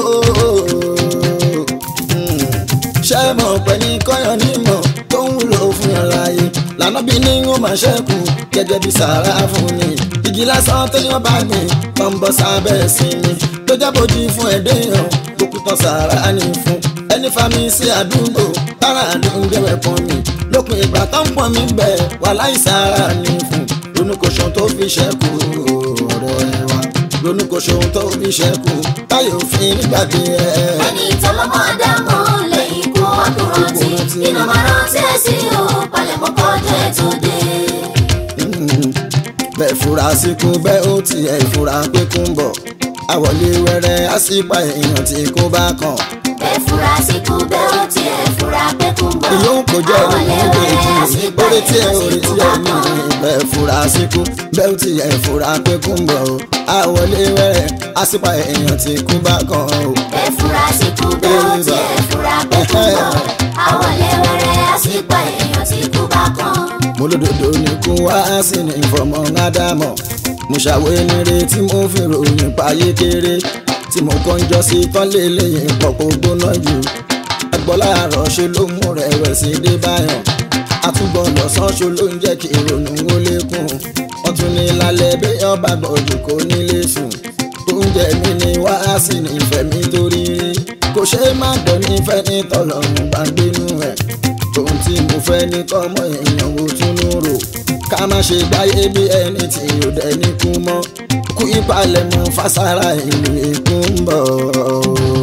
ṣe mọ̀ pé ní kọ́yọ̀ ní mọ̀ tó ń wúlò fún yàn láàyè lànà bí ní ń máa ṣẹ́kù gẹ́gẹ́ bí sàrà fún ni. igi igi lásán tó ní wọ́n bá gbìn tó ń bọ́ sábẹ́ ìsinmi tó jẹ́ bójú fún ẹ̀dẹ́ hàn òkúta sàrà ní fún ẹni fami sí àdúgbò tára àdúgbò ẹ̀pọ̀n mi lópin ìgbà tó ń pọ̀n mi bẹ̀ wà láì sàrà ní fún ronú kò ṣohun tó fi ṣẹ́kù ọ̀rẹ́ wa ronú kò ṣohun tó fi ṣẹ́kù táyọ̀ òfin nígbàdí ẹ̀. ẹni tọ́lọ́mọ dámọ̀ lẹ́yìn ikú ọdún rántí inú máa rántí ẹ̀ sí o palẹ̀mọ́ kọjá ẹ̀ tó dé. bẹ́ẹ̀ fura síkú bẹ́ẹ̀ ó tiẹ̀ fura pé kú ń bọ̀ àwọlé wẹ́rẹ́ á sì pa èèyàn tí kò bá kàn. bẹ́ẹ̀ fura síkú bẹ́ẹ̀ ó tiẹ̀ fura pé kú ń bọ̀. ìlú kò jẹ́ àwọn ìlú lẹ́wẹ̀rẹ́ kejì àsìkò orí tí ẹ èèyàn orí tí tí kú ẹ bá ní kàn. bẹ́ẹ̀ fura síkú bẹ́ẹ̀ ó tiẹ̀ fura pé kú ń bọ̀ àwọlé wẹ́rẹ́ á sì pa èèyàn tí kò bá kàn o. bẹ́ẹ̀ fura síkú bẹ́ẹ̀ ó tiẹ̀ fura pé kú ń bọ̀. àwọn lẹ́wẹ̀rẹ́ àsìkò èèyàn tí kú bá kàn. mo lódodo ní kú wá sí ní ìfọmọ ádámọ̀ mo ṣàwé nire tí mo fi ròyìn páyé kéré tí mo kọ́ ń jọ sí tán lélẹ́yìn pọ̀pọ̀ gbóná jù agbọ́lá àrọ̀ ṣe ló mú rẹ̀wẹ̀sì dé báyọ̀ àtúbọ̀ lọ́sàn ṣo ló ń jẹ́ kí ìrònú ó lékún wọ́n tún ní lálẹ́ bí ọba gbọ̀jù kò nílé sùn oúnjẹ mi ni wá sí ní ìfẹ́ mi torí rí kò ṣe é má gbọ́ nífẹ̀ẹ́ ní tọ́lọ́run bá gbénú ẹ̀ ohun tí mo fẹ́ ní kọ́mọ èèyàn ò túnú rò ká má ṣe gbáyé bí ẹni tí ò dẹ̀ ní kú mọ́ kú ìpalẹ̀mọ́ fására ìlú èkó ń bọ̀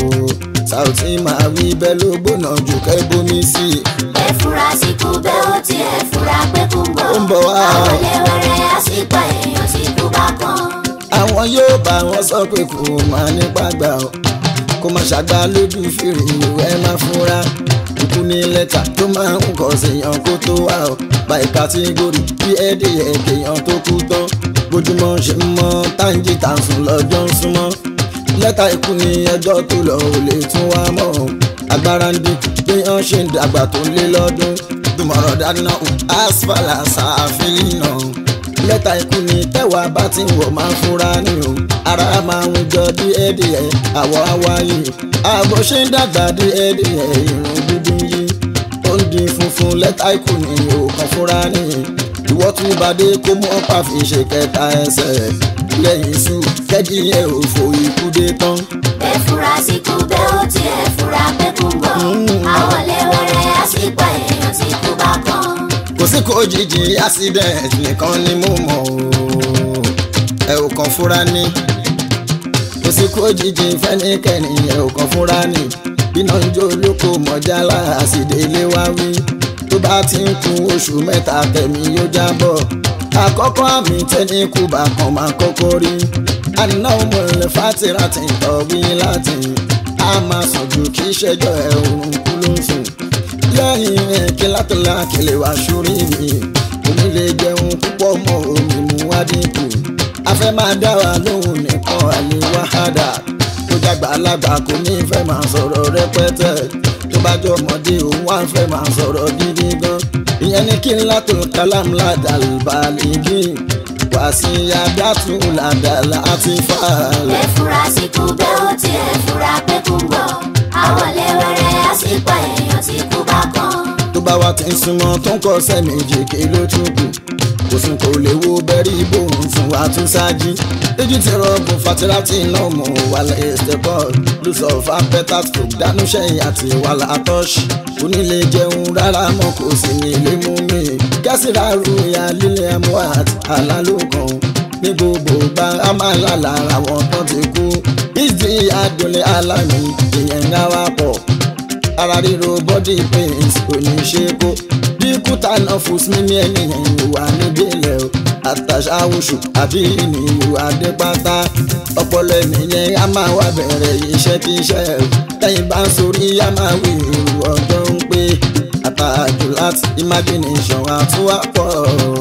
Saoty máa wí bẹ́ẹ̀ ló gbóná jù kẹ́ bómi sí i bẹ́ẹ̀ fura síkú bẹ́ẹ̀ ó tiẹ̀ fura pé kú ń bọ̀. Ó ń bọ̀ wá. àwọn lẹ́wẹ̀rẹ́ àsìkò èèyàn tí kú bá kàn. àwọn yóò bá wọn sọ pé kò máa nípa gbà ó kó má ṣàgbá lójú fèrè ìwé má fúnra ikú ní lẹ́tà tó máa ń kọ séèyàn kó tó wà ó by category bí ẹ̀ẹ́dẹ̀yẹ kéèyàn tó kú tán bójúmọ́ ṣe ń mọ́ táǹjì tàǹsùn lọ́jọ́ ń súnmọ́ lẹ́tà ikú ní ẹjọ́ tó lọ ò lè tún wá mọ́ ọ́ agbára ń dínkù béèyàn ṣe ń dàgbà tó lé lọ́dún tòmọ̀rọ̀ dáná asfala ṣàfihàn náà lẹ́tà ikú ni tẹ́wàá bá ti ń wọ̀ máa ń fúnra ní o ara máa ń jọ díẹ̀díẹ̀ àwọ̀ awáyé àbò ṣe ń dàgbà díẹ̀díẹ̀ irun dúdú yìí ó ń di funfun lẹ́tà ikú ni òkan fúnra ní ìwọ tún bàdé kó mú ọ́pá fi ṣe kẹta ẹsẹ̀ lẹ́yìn sùn kẹ́jì yẹn ò fò ikú dé tán. bẹ́ẹ̀ fura síkú bẹ́ẹ̀ ó tiẹ̀ fura pé kú ń bọ̀. àwọn lẹ́wẹ̀rẹ́ àsìkò èèyàn tí kú bá kàn. kò sí kó jìjì accident nìkan ni mo mọ̀ o ẹ ò kàn fúra ní kò sí kó jìjì fẹ́nikẹ́ni ẹ ò kàn fúra ní bíná ń jó lóko mọ̀jálá àsìdè ilé wá wí tó bá ti ń kun oṣù mẹ́ta tẹ̀mí yóò jábọ̀ àkọ́kọ́ àmì tẹ́ni kú bá kan máa kọ́kọ́ rí àná òmùlẹ̀ fátìrà ti ń tọ́wí láti a máa sùn ju kí ṣẹjọ́ ẹ̀ òun kú ló ń sùn lẹ́yìn rẹ̀ kí látọ̀lá kẹlẹ̀ wá sórí mi omi lè jẹun púpọ̀ mọ́ omi mú wá dínkù afẹ́ máa dá wa lóhùn nìkan àlè wàhádà tó dàgbà alágbà kò ní fẹ́ máa sọ̀rọ̀ rẹpẹtẹ tó bá jọ ọmọdé òun wá fẹ́ máa sọ̀rọ̀ gidi gan ìyẹn ní kí n látò kálámù ládàlbàlìgì wá sí adátù ládàlá àti fàlẹ́. bẹ́ẹ̀ fura síkú bẹ́ẹ̀ ó tiẹ̀ fura pé kú ń bọ̀. àwọn lẹ́wẹ̀rẹ́ àsìkò èèyàn tí kú bá kàn. tó bá wa ti ń súnmọ́ tó ń kọ́ sẹ́méjì kí ló tún kù kò sùn kò lè wo bẹ́rí bóun tún wá tún ṣáájú lójú ti rọ́ọ̀bù fatirati náà mọ̀ wàlẹ̀ estebol lùsọ̀ fapẹ́tà tó dánú sẹ́yìn àti wàlẹ̀ àtọ́ṣì onílé jẹun rárá mọ́ kò sí ní ilé mú mi gásìrà rúya lílé amuat alálùkàn ní gbogbo gba amálàlà àwọn tó ti kú ìdí adúlé alámi ìyẹn ń wá pọ̀ ara ríro body pains oníṣẹ́kó bí kúta náà fún mímí ẹnìyẹn ìwà nídìílẹ̀ o àtàṣà oṣù àbí ìníwò adépátá ọpọlọ ènìyàn a máa wá bẹ̀rẹ̀ iṣẹ́ kí iṣẹ́ o lẹ́yìn bá ń sorí a máa wí ìrù ọjọ́ ń pé àtàjù láti imagination àtúwàpọ̀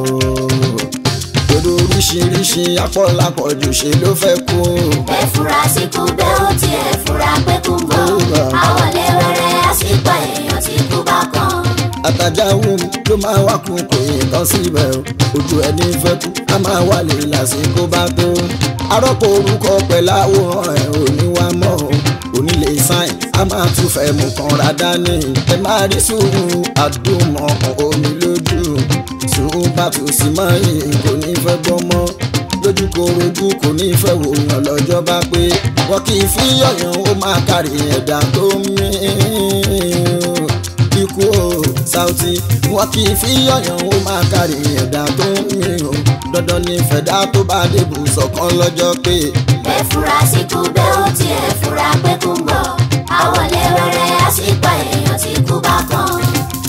èrò oríṣiríṣi apọ̀lápọ̀jù ṣe ló fẹ́ kú bẹ́ẹ̀ fura síkú bẹ́ẹ̀ ó tiẹ̀ fura pé kú ń bọ̀. àwọn lẹ́wẹ̀rẹ́ àsìkò èèyàn tí kú bá kàn. àtàjáwò ló máa wá kú kò yẹ tán síbẹ̀ o ojú ẹni fẹ́ kú a máa wà lè lásìkò bá tó arọ́pò orúkọ pẹ̀lú àwòrán ẹ̀ ò ní wá mọ́ o onílé sáìn a máa tún fẹ́ mú kan ra dání ẹ máa rí sùúrù àdúmọ̀ omi lójú sùúrù bá tù sí mọ́ yìí kò ní fẹ́ gbọ́ mọ́ lójú korojú kò ní fẹ́ wò yàn lọ́jọ́ bá pé wọ́n kì í fi yọ̀yàn ó máa kárí ẹ̀dá tó ń mí ikú o Saoty wọ́n kì í fi yọ̀yàn ó máa kárí ẹ̀dá tó ń mí o dandan ní fẹ̀dá tó bá débù sọ̀kan lọ́jọ́ pé bẹ́ẹ̀ fura sí kú bẹ́ẹ̀ ó tiẹ̀ fura pé kú ń bọ̀ àwọlé wẹ́rẹ́ á sì pa èèyàn tí kú bá kàn.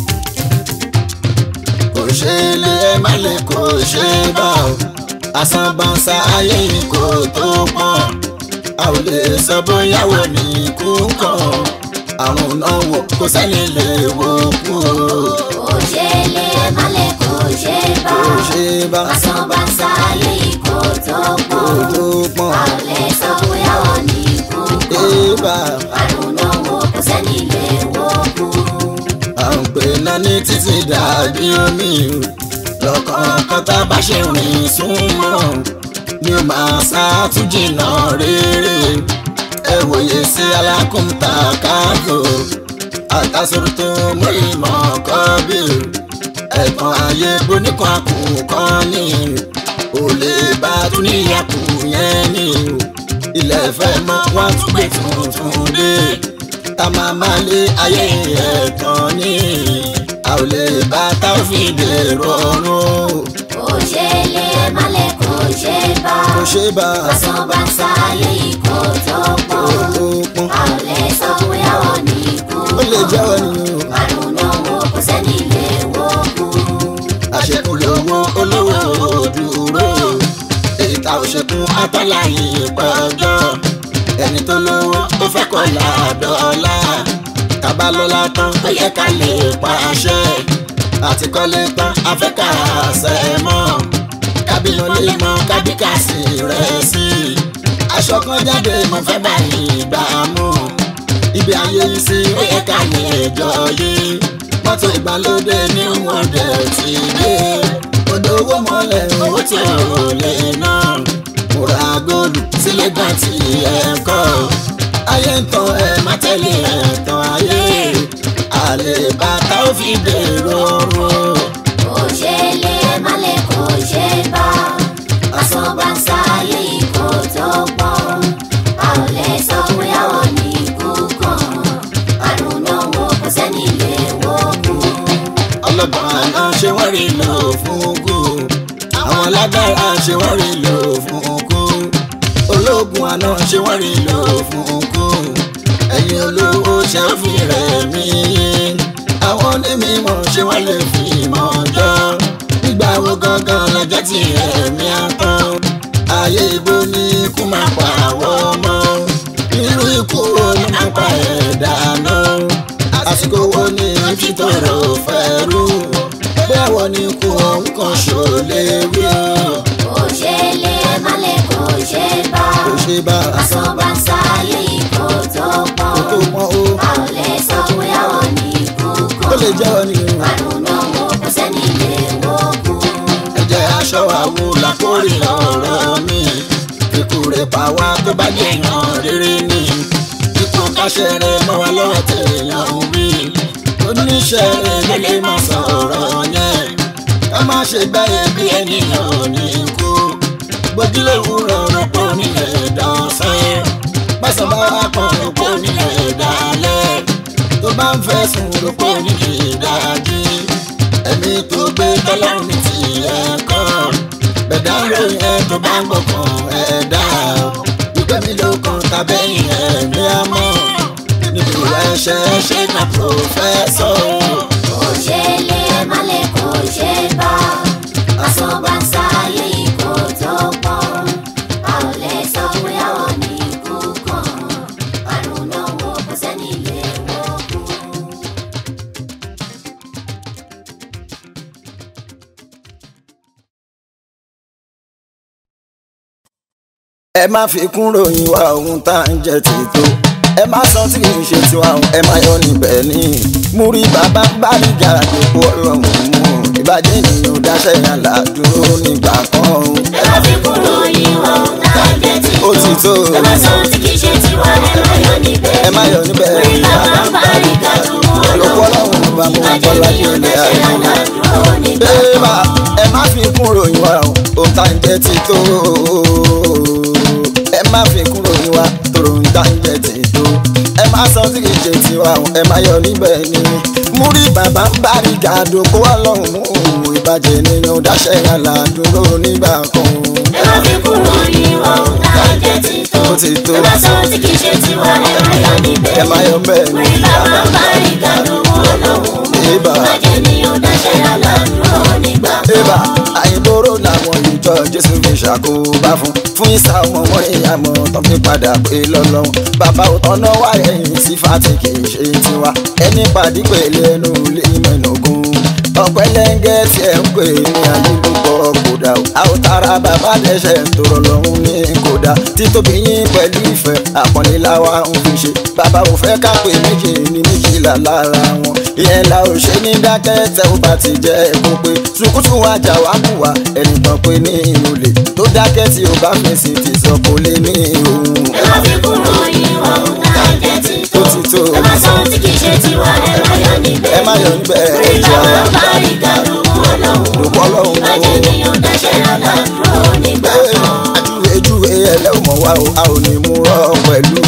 kò ṣe é lé ẹ má lè kò ṣe é bá o àsanbọ̀nsá ayé yìí kò tó pọ̀ a ò lè sọ bóyá wò ní ikú kan àrùn náà wò kó sẹ́ni lè wò kú o kò ṣe é lé má lè kò ṣe é bá kò ṣe é bá asán bá ń sáyé ìkó tó kò pọ̀ tó pọ̀ a ò lè sọ bóyá wọn ní ikú kan ébà àrùn náà wò kó sẹ́ni lè wò kú. à ń pè náà ní títí dàbí omi lọ́kọ̀ọ̀kan tá a bá ṣe rìn súnmọ́ ni ó máa ṣàtúnjìnà rere ẹ wòye sí alákùntà káàtó àtàsọ̀rọ̀ tó mú ìmọ̀ kọ́ bí ẹ̀kan ayé boníkan àkùkọ́ ni ò lè bá tún níyàkù yẹn ni ilẹ̀ fẹ́ mọ́ wá tún gbé tuntun dé tá a máa máa lé ayé ẹ̀tàn ní a ò lè bá tá a fi dèrò ọ̀run kò ṣe é lé má lè kò ṣe é bá kò ṣe bá a asán bá ń sáyé ìkó tó pọ̀ tó pọ́n a ò lè sọ bóyá wọn ní ikú ó lè jẹ́wọ́ nìyẹn o. àrùn náà wò kó sẹ́ni lè wò kú. àṣekù lówó olówó dúró èyí tá ò ṣekún atọ́láyé pọ́jọ́ ẹni tó lówó ó fẹ́ kọ́ làdọ́lá kábà lọ́lá tán ó yẹ ká lè pàṣẹ àti kọ́lé tán afẹ́ká àṣẹ mọ́ kábínú lè mọ kábíkà sí rẹ̀ sí aṣọ kan jáde mo fẹ́ báyìí gbà mú ibi ayé yìí sí ó yẹ ká lè jọ yìí mọ́tò ìgbàlódé ní wọ́ndẹ̀ ti dé odò owó mọ́lẹ̀ owó tí ò lè ná mo ra góòlù sílẹ̀ gbà tí ẹ kọ́ ayé ń tan ẹ má tẹ̀lé ẹ̀tàn ayé àlè bàtà ó fi dèrò ọ̀run kò ṣe é lé má lè kò ṣe é bá asán bá ń sáyé ìkó tó pọ̀ a ò lè sọ bóyá wọn ní ikú kan àrùn náà wò kó sẹ́ni lè wò kú. ọlọ́gbọ́n àná ṣe wọ́n rí lò fún kú àwọn alágbára ṣe wọ́n rí lò fún kú ológun àná ṣe wọ́n rí lò fún kú ẹ̀yin olówó ṣe ń fi rẹ̀ mí àwọn onímọ̀ ṣe wọ́n lè fi mọ̀ jọ nígbà wo gangan lọ́jọ́ tí ẹ̀mí á tán ayé ibo ni ikú máa pa àwọn ọmọ irú ikú wo ló máa pa ẹ̀dá náà àsìkò wo ni títọrọ fẹ́rù bẹ́ẹ̀ wọ ni ikú ọ̀hún kan ṣòlè wí o kò ṣe é lé má lè kò ṣe é bá kò ṣe bá a asán bá ń sáyé ìkó tó pọ̀ kò tó pọ́n o a ò lè sọ bóyá wọn ní ikú ó lè kan jẹ́wọ́ ni o. àrùn náà wò kó sẹ́ni lè wò kú. ẹ̀jẹ̀ aṣọ àwo làkórè ọ̀rọ̀ mi ikú rẹ̀ pa wá tó bá jẹ́ èèyàn rere ni ikú káṣẹ́rẹ́ mọ́ wa lọ́wọ́ tèèyàn ń wí oníṣẹ́ rẹ̀ ló lè má sọ̀rọ̀ yẹn ká má ṣe gbáyé bí ènìyàn ò ní kú gbójúlé wúrọ̀ rọ́pò nílẹ̀ dánṣẹ́ pásán bá wà pọ̀ rọ́pò nílẹ̀ dálẹ̀ tó bá ń fẹ̀sùn rọ́pò nílẹ̀ dájí ẹ̀mí tó gbé tọ́lọ́run ní ti ẹ̀kọ́ bẹ̀dá ròyìn ẹ̀ tó bá ń gbọ̀kàn ẹ̀dá wípé mi ló kàn tàbẹ́yìn ẹ̀mí àmọ́ níbi ìwà ẹ̀ṣẹ̀ ṣe ká pòfẹ́sọ̀ kò ṣe é lé má lè kò ṣe é bá asán bá ń sáyé ìkó tó pọ̀ a ò lè sọ bóyá wọn ní ikú kan àrùn náà wò kó sẹ́ni lè wò kú. ẹ má fi kún ròyìn wa ohun tá à ń jẹ tètò ẹ má sọ tí kì í ṣe tiwa ohun ẹ má yọ níbẹ̀ ní múrí bàbá báríga àdókò ọlọ́run mú ìbàjẹ́ ènìyàn dáṣẹ́ yàrá dúró nígbà kan ohun ẹ má fi kúrò yín wọn náà jẹ́ ti ó ti tó ẹ má sọ tí kì í ṣe tiwa ẹ má yọ níbẹ̀ ẹ má yọ níbẹ̀ Múrí bàbá báríga àdókò àdókò ọlọ́run ọlọ́run bá mú bọ́lájí olè àdúrà. bébà ẹ má fi kún ròyìn wa o ohun tá ń jẹ ti tó ẹ má fi kún ròyìn wa tòrò ń tá ń jẹ ti tó ẹ má sọ sí kì í ṣe tiwa o ẹ má yọ níbẹ̀ ni múrí bàbá ń bá rí gàdó kó wá lọ́hùn mú ìbàjẹ́ nìyẹn dáṣẹ́ yàrá dúró nígbà kan ẹ má fi kúrò yín ohun tá a jẹ ti tó. ó ti tó ẹ má sọ tí kì í ṣe tiwa ẹ má yọ níbẹ̀. ẹ má yọ bẹ́ẹ̀ ni orí bàbá bá rí gàdúgbò ọlọ́run mú. Ibà. ìbàjẹ́ ni ó dáṣẹ́ aládùúró nígbà Eba kan. àìbóró làwọn ìjọ Jésù fi ṣàkóbá fún fún ìsà ọmọ wọn ìyàmọ̀ tó fi padà pé lọ́lọ́run bàbá òtọ́nà wá ẹ̀yìn sí fati kì í ṣe tiwa ẹni pàdé pèlè ẹnu lè mẹ́nugún ọ̀pẹ́ lẹ́ngẹ́ tí ẹ̀ ń pè ní ayélujára kódà o a ò tara bàbá dẹ́sẹ̀ tó rọlọ́run ní kódà títóbi yín pẹ̀lú ìfẹ́ àpọ́nlé làwa ń fi ṣe bàbá ò fẹ́ ká pé méjì ní méjìlá lára wọn ìyẹn la ò ṣe ní dákẹ́ tẹ́ ó bá ti jẹ́ kó pé ṣùkúṣù àjà wà bù wá ẹnì kan pé ní ìmùlẹ̀ tó dákẹ́ tí ó bá fèsì ti sọ kó lé ní òun. ẹ má fi kúrò yín ohun tá a jẹ ti tó. Ó ti tó. ẹ má sọ tí kì í ṣe tiwa ẹ má yọ níbẹ̀. ẹ má yọ níbẹ̀ orí ẹ̀jẹ̀ bàbá bá rí gàdúgbò ọlọ́run mú. lòpọ̀ lọ́hùn ìbàjẹ́ ni ó dáṣẹ́ aládùúró nígbà kan. ajúwèjúwe ẹlẹ́wọ̀n wa o a ò ní mú rọ pẹ̀lú.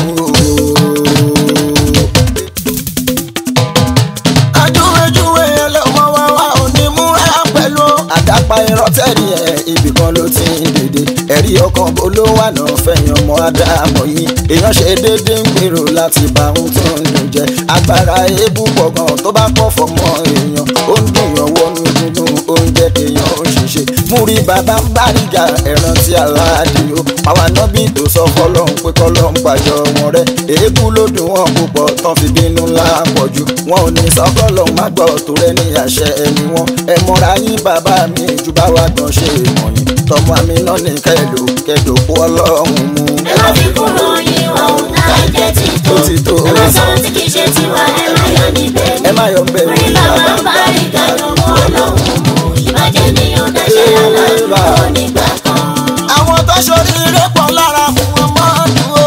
ajúwèjúwe ẹlẹ́wọ̀n wa wa ò ní mú rọ pẹ̀lú. àdápa irọ́ tẹ́rì ẹ̀ ibì kan ló ti ń dèdè ẹ̀rí ọkàn olówó àná fẹ̀yìn ọmọ ádámọ̀ yìí èèyàn ṣe déédéé ń gbèrò láti bá ohun tó ń dùn jẹ agbára èébú pọ̀ gan tó bá pọ̀ fọmọ èèyàn ó ń dùn yàn wọnú dúdú oúnjẹ èèyàn ó ṣiṣẹ́ múrí bàbá ń bá ríga ẹran tí aláàdì o àwọn anábì tó sọ fọlọ́hún pé kọ́lọ́hún pàjọ wọn rẹ èébú ló dùn wọn púpọ̀ tán fi bínú ńlá pọ̀ jù wọn ò ní sọ kọ́lọ́hún má gbọ́ tó rẹ ní àṣẹ ẹni wọn ẹ mọ́ra yín bàbá mi ju báwa gan ṣe mọ̀ yín tọmọ àmì náà ní kẹlò kẹdò kó ọlọ́run mú. ẹ má fi kúrò yín ohun tá a jẹ ti tó. Ó ti tó. ẹ má sọ tí kì í ṣe tiwa ẹ má yọ níbẹ̀. ẹ má yọ bẹ́ẹ̀ orí ní bàbá bá rí gàdúgbò ọlọ́run mú. ìbàjẹ́ ni ó dáṣẹ́ aládùúró nígbà kan. àwọn tó ṣoríire pọ̀ lára Muhammadu o.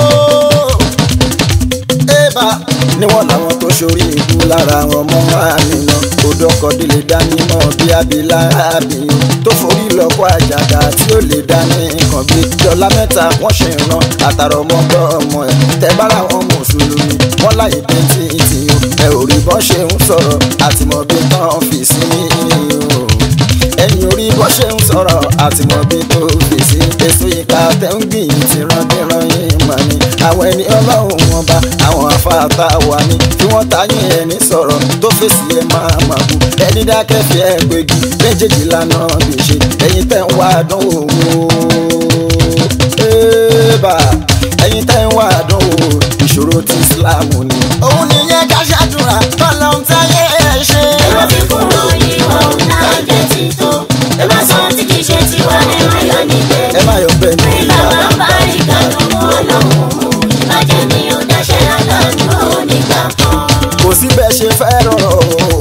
Eba ni wọ́n làwọn tó ṣorí ikú lára wọn mọ́ àmìnà odòkọ̀dílé dání mọ́ bí abilá àbíyàn tó forí lọ́kọ́ àjàgà tí ó lè dání nǹkan gbé dọ́là mẹ́ta wọ́n ṣe ràn àtàrà ọmọdé ọmọ ẹ̀ tẹ́bára wọn mùsùlùmí wọ́n láyé dé títì o ẹ ò rí bọ́ ṣe ń sọ̀rọ̀ àtìmọ̀bí tán fi sí o ẹ̀yin orí bọ́ ṣe ń sọ̀rọ̀ àtìmọ̀bí tó fèsì èso ìka tẹ̀ ń gbìn tí randíran yín mọ̀ ni àwọn ẹni ọlọ́run wọn bá àwọn afáàtà wà ní kí wọ́n ta yín ẹni sọ̀rọ̀ tó fèsì ẹ̀ máa mà bù ẹni dákẹ́ fi ẹ̀ gbégi méjèèjì lánà lè ṣe ẹ̀yin tẹ̀ ń wá àdánwò wò ébà ẹ̀yin tẹ̀ ń wá àdánwò ìṣòro ti Islam ni. òun nìyẹn ká ṣàdúrà kọ́lọ́ ń táyé ẹ̀ ṣe. ẹ má fi kúrò yín ohun tá a jẹ ti tó. ẹ má sọ tí kì í ṣe tiwa ẹ má yọ níbẹ̀. ẹ má yọ bẹ́ẹ̀ ní orí bàbá bá rí gàdúgbò ọlọ́run mú. ìbàjẹ́ ni ó dáṣẹ́ aládùúró nígbà kan. kò sí bẹ́ẹ̀ ṣe fẹ́ rọrọ̀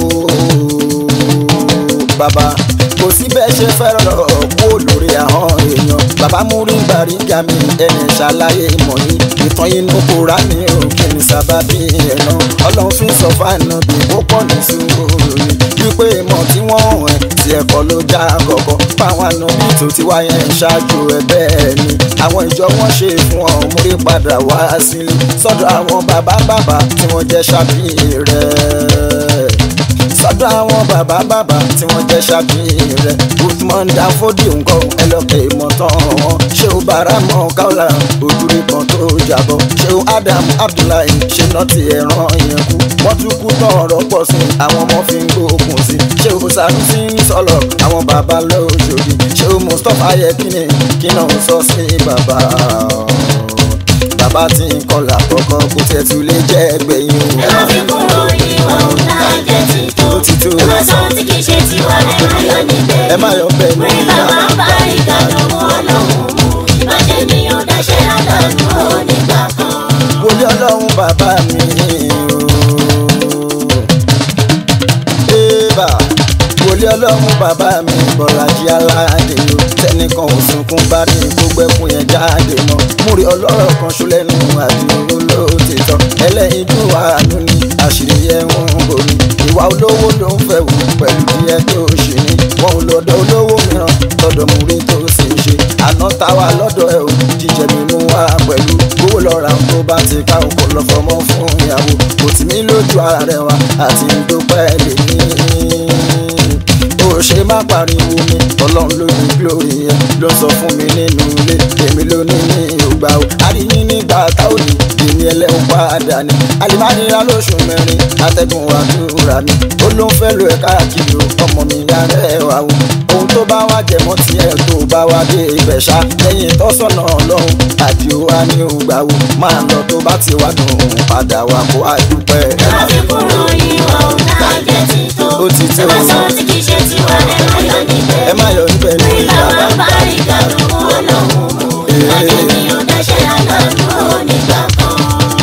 bàbá kò sí bẹ́ẹ̀ ṣe fẹ́ rọrọ̀ kó lórí ahọ́n èèyàn bàbá múrí gbàrígà mi ẹni ṣàlàyé mọ̀ ní ìtàn inú kóra ní òkè ní sábàbí ẹ̀nà ọlọ́run fi sọ fáànà bí ó pọ̀ ní sùúrù ni wípé ìmọ̀ tí wọ́n hàn ẹ́ tí ẹ̀kọ́ ló já kọ̀kọ́ fáwọn ànàbí tó ti wáyé ṣáájú ẹ bẹ́ẹ̀ ni àwọn ìjọ wọn ṣe fún ọ múrí padà wá sílé sọ́dọ̀ àwọn bàbá bàbá tí wọ́n jẹ́ ṣábì rẹ̀ sọ́dọ̀ àwọn bàbá bàbá tí wọ́n jẹ́ ṣábì rẹ̀ Usman Danfodi nǹkan ẹlọ́kẹ́ ìmọ̀tán wọn ṣé o bára mọ́ káwọ́lá ojúre kan tó jábọ́ ṣé o Adam Abdullahi ṣe náà ti ẹ̀ràn yẹn kú wọ́n tún kú tán ọ̀rọ̀ pọ̀ sí i àwọn ọmọ fi ń gbókun sí i ṣé o Sanusi ń sọ̀rọ̀ àwọn bàbá lójoojú ṣé o Mustapha Yekini kí náà sọ sí bàbá bàbá tí ń kọlà kọ́kọ́ kó tẹ̀ tún lè jẹ́ gbẹ̀yìn o. ẹ má fi kúrò yín ohun tá a jẹ ti tó. Ó ti tó. ẹ má sọ tí kì í ṣe tiwa ẹ má yọ níbẹ̀. ẹ má yọ bẹ́ẹ̀ ní orí bàbá bá rí gàdúgbò ọlọ́run mú. ìbàjẹ́ ni ó dáṣẹ́ aládùúró nígbà kan. wòlé ọlọ́run bàbá mi o. Ébà wòlé ọlọ́run bàbá mi Bọ́lájí Aládé o tẹnìkan ò sunkún bá rí gbogbo ẹkùn yẹn jáde mọ́ múri ọlọ́rọ̀ kan ṣúlẹ́nu àti olóòtú lóòótọ́ ẹlẹ́yinjú àánú ni àṣírí ẹ̀hún bomi ìwà olówó ló ń fẹ́ wò pẹ̀lú díẹ̀ tó ṣe ní wọn ò lọ́dọ̀ olówó mìíràn lọ́dọ̀ múrí tó sì ń ṣe àná táwa lọ́dọ̀ ẹ̀ ò jíjẹ mímú wa pẹ̀lú owó lọ́ra tó bá ti ká òkò lọ fọmọ fún ìyàwó kò tí mi lójú ara rẹ̀ wá àti ìdópẹ́ lè ní ó ṣe má pariwo mi ọlọ́run ló ní glory ẹ ló sọ fún mi nínú ilé èmi ló ní ní ìgbà o àríyìn nígbà táwọn ní èmi ẹlẹ́wọ̀n padà ní alimanira lóṣù mẹ́rin atẹ́gùn àdúrà ni ó ló ń fẹ́ lo ẹ̀ka kìlò ọmọ mi yára ẹ̀ wá o ohun tó bá wá jẹmọ́ tiẹ̀ tó bá wá dé ibẹ̀ ṣá lẹ́yìn tọ́sọ̀nà ọlọ́run àdìo á ní ògbà o máa lọ tó bá ti wá dùn padà wá kó a dúpẹ́. ẹ má fi kúrò ìwọ náà jẹ́ ti tó. Ó ti tó. ẹ má sọ tí kì í ṣe tiwa ẹ má yọ níbẹ̀. ẹ má yọ níbẹ̀ ní ìlà ìyá máa ń bá ìgbà lówó ọlọ́run mú. lákìní ó dáṣẹ́ aláàánú ó nígbà kan.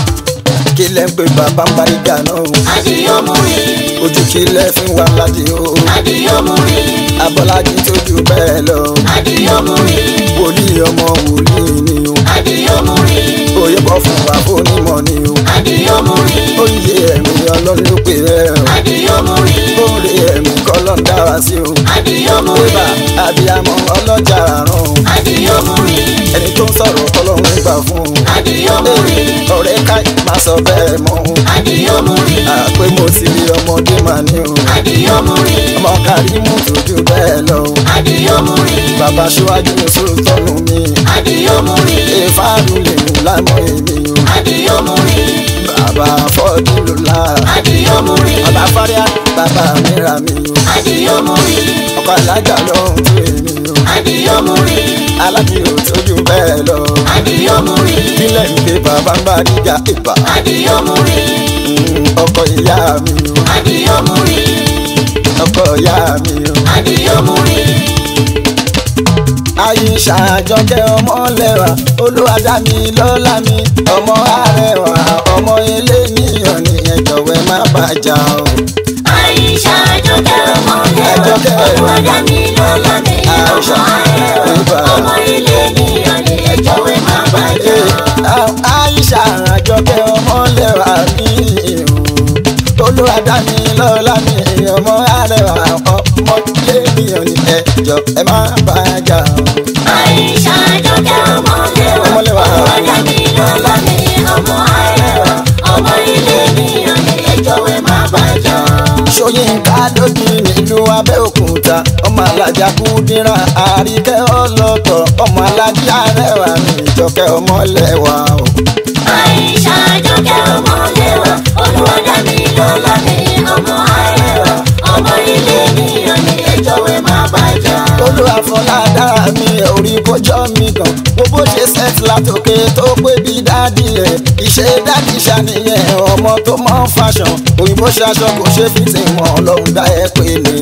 kí lẹ́ ń pe bàbá ń parí gànà o adìyó mú rí ojú kí lẹ́ fi ń wá ládì o adìyó mú rí abọ́lájí tó ju bẹ́ẹ̀ lọ adìyó mú rí wòlíì ọmọ wòlíì ni o adìyó mú rí òye bọ́ fún bàbá onímọ̀ ni o adìyó mú rí oúnjẹ ẹ̀mí ọlọ́run ló pè é o adìyó mú rí oore ẹ̀mí kọ́ ló ń dára sí o adìyó mú rí bébà abiyamọ ọlọ́jà àrùn o adìyó mú rí ẹni tó ń sọ̀rọ̀ ọlọ́run gbà fún o adìyó mú rí ọ̀rẹ́ ká má sọ bẹ́ẹ̀ mọ́ o adìyó mú rí àpé mo ti rí ọmọdé mà ní o adìyó mú rí ọmọ Kàrímù tó ju bẹ́ẹ̀ lọ o adìyó mú rí bàbá ṣíwájú sóòtọ́nù mi adìyó mú rí ìfáàrù lè mú lámọ́ èmi o adìyó mú rí bàbá fọ́ọ̀dù ló la adìyó mú rí bàbá fáríà bàbá mìíràn mi o adìyó mú rí ọkọ̀ alájà lọ́hùn tó èmi o adìyó mú rí alájìrò tó ju bẹ́ẹ̀ lọ adìyó mú rí nílẹ̀ ìgbé bàbá ń bá níjà ìbà adìyó mú rí ọkọ̀ ìyá mi o adìyó mú rí ọkọ̀ ìyá mi o. adìyó mú rí àyíṣà àjọkẹ́ ọmọ lẹ́wà olúwadámi lọ́lá mi ọmọ arẹwà ọmọ eléníyàn ni ẹ jọ̀wọ́ ẹ má bàjá o. àyíṣà àjọkẹ́ ọmọ lẹ́wà Àjọkẹ́. olùwàdà mi lọ́la mi ọmọ Àìṣà. àrẹwà Ìbà. ọmọ ilé níyàn ni ẹjọ́ wẹ́ má bàjẹ́ Ee, àyíṣà àjọkẹ́ ọmọ lẹ́wà mi o olúwadámi lọ́lá mi ọmọ arẹwà ọmọ eléníyàn ni ẹ jọ̀ọ́ ẹ má bàjá o. àyíṣà àjọkẹ́ ọmọ lẹ́wà Ọmọ lẹ́wà. olùwàdà mi lọ́la mi ọmọ àrẹwà ọmọ ilé níyàn ni ẹjọ́ wẹ́ má bàjẹ́ ṣóyínká lójú nílùú abẹ́òkúta ọmọ alájà kúdírà àríkẹ́ ọlọ́tọ̀ ọmọ alájà rẹwà ní ìjọkẹ́ ọmọlẹ́wà o. àyíṣà àjọkẹ́ ọmọ lẹ́wà olùwàdà mi lọ́la mi ọmọ àrẹwà ọmọ ilé níyàn ni ẹjọ́ wẹ́ má bàjẹ́ olúwa fọlá dára mi orí kọjọ́ mi gan wo bó ṣe set látòkè tó pé bí dádì ẹ̀ ìṣe dádì ṣàníyàn ọmọ tó mọ fashion òyìnbó ṣaṣọ kò ṣe fi tì mọ́ ọlọ́run dá ẹ pé ni.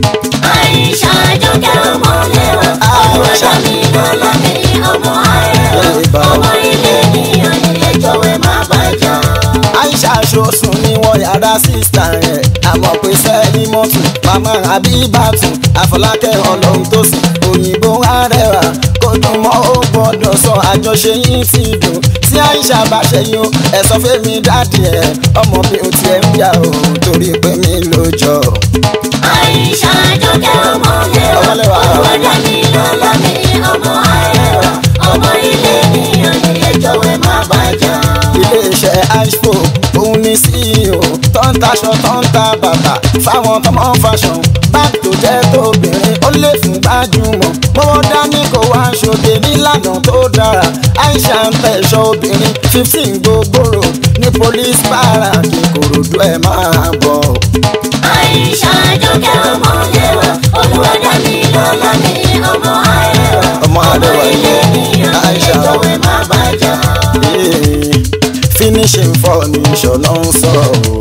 àyíṣà àjọkẹ́ ọmọ lẹ́wà olùwàdà mi lọ́la mi ọmọ àrẹwà ọmọ ilé níyàn ni ẹjọ́ wẹ́ má bàjẹ́ aisha ṣoṣun ni wọn yàrá sísá rẹ̀ àmọ́ pé sẹ́ni mọ́tò màmá àbíbàtù àfọlákẹ́ ọlọ́run tó sì òyìnbó arẹwà kó dùn mọ́ ó gbọ́dọ̀ sọ àjọṣe yín ti dùn tí aisha bá ṣe yún ẹ̀sọ́ fẹ́mi dáàdì ẹ̀ ọmọ mi ò tiẹ̀ ń yà ó torí pé mi ló jọ. àyíṣà àjọkẹ́ ọmọ lẹ́wà Ọmọ lẹ́wà. olùwàdà mi lọ́la mi ọmọ àrẹwà ọmọ ilé níyàn ni ẹjọ́ wẹ́ má bàjẹ́ iléeṣẹ́ icepo òun ní ceo tó ń taṣọ tó ń ta bàtà fáwọn tọmọ fashion báàgì tó jẹ́ tóbìnrin ó lè fún gbajúmọ̀ mọ́wọ́ dání kó wá ṣòde nílànà tó dára aisha ń tẹ̀sọ́ obìnrin fifteen gbogbooro ní police para kí korodu ẹ̀ máa bọ̀. àyíṣà àjọkẹ́ ọmọ lẹ́wà olùwàdà mi lọ́la mi ọmọ àrẹwà Ọmọ Arẹwà ilé níyàn ni Aisha. ẹjọ́ wẹ́ má bàjẹ́ Ee, finishing furniture ló ń sọ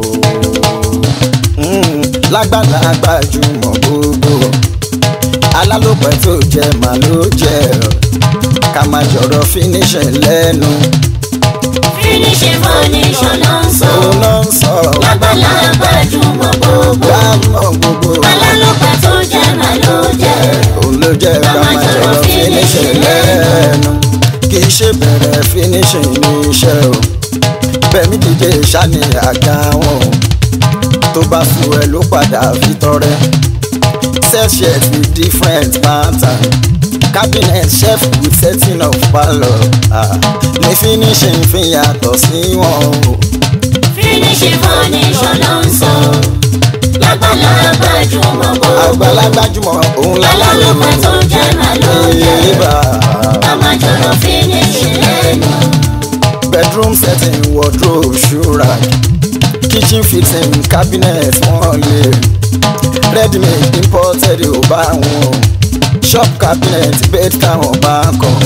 ooo lágbàlá gbajúmọ̀ gbogbo alálòpẹ̀ tó jẹ màá ló jẹ ká má jọ̀rọ̀ finishing lẹ́nu finishi furniture ló ń sọ òun ló ń sọ lágbàlá gbajúmọ̀ gbogbo gbajúmọ̀ gbogbo alálòpẹ̀ tó jẹ́ màá ló jẹ́ òun ló jẹ ká má jọ̀rọ̀ finishing lẹ́nu kì í ṣe bẹ̀rẹ̀ finishing ní iṣẹ́ o bẹ́ẹ̀ mi dìde ṣáni àga wọn tó bá sùn ẹ ló padà fi tọrẹ set shirt with different pattern cabinet chef with setting of parlour ah, ní finishing fi yàtọ̀ sí wọn o. fínísì fọ́nísọ̀ ló ń sọ lágbàlagbà jùmọ̀ gbogbo àgbàlagbà jùmọ̀ òun alálùpẹ̀ tó jẹ́ màlúùjẹ́ Eba. ọmọ jọ̀rọ̀ fínísì lẹ́nu bedroom setting wardrobe shoe rack kitchen fitting cabinet wọn lè ready made imported ò bá wọn shop cabinet bed táwọn bá kàn.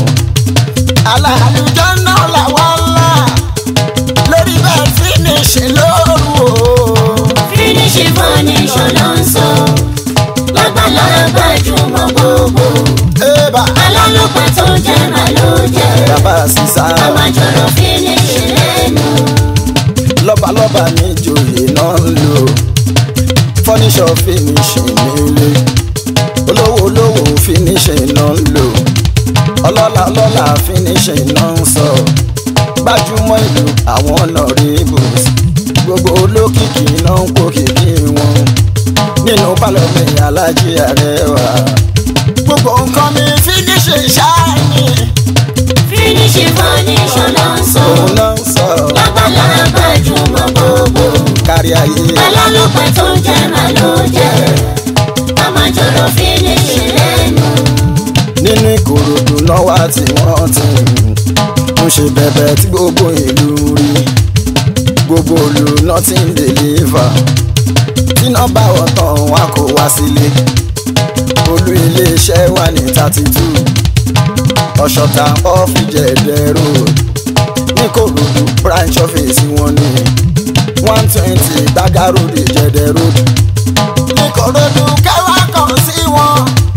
alálùjọ náà làwọn ńlá lórí bẹ́ẹ̀ finish lóru o. fínísì fọ́nísọ̀ ló ń sọ lágbàlagbà jùmọ̀ gbogbo Eba. alálùpẹ̀ tó jẹ́ màlúùjẹ́ bàbá sísá ọmọ jọ̀rọ̀ fínísì lẹ́nu lọ́balọ́ba ní ìjòyè náà ń lò fọ́níṣọ̀ finishing nílé olówó olówó finishing náà ń lò ọlọ́lá ọlọ́lá finishing náà ń sọ gbajúmọ̀ ìlú àwọn honourables gbogbo olókìkí náà ń kó kìkì wọn nínú pálọ̀mì alájí àrẹwà gbogbo nǹkan mi finishing ṣáàyè fínísì fọ́nísọ̀ ló ń sọ òun náà ń sọ lágbàlagbà jùmọ̀ gbogbo. kárí ayé. alálùpẹ̀ tó jẹ́ màlúùjẹ́ ọmọ jọ̀rọ̀ fínísì lẹ́nu nínú ìkòròdú náà wá tí wọ́n ti ń ṣe bẹ̀bẹ̀ tí gbogbo ìlú rí gbogbo ìlú náà ti ń dèlíva tí náà bá wọ̀ tán wọn kò wá sílé olú iléeṣẹ́ wà ní thirty two ọ̀ṣọ́ta ọ́fíjẹ̀dẹ̀ road ní kòròdú branch office wọn ní one twenty gbága road ìjẹ̀dẹ̀ road ní kòròdú kẹwàá kan sí wọn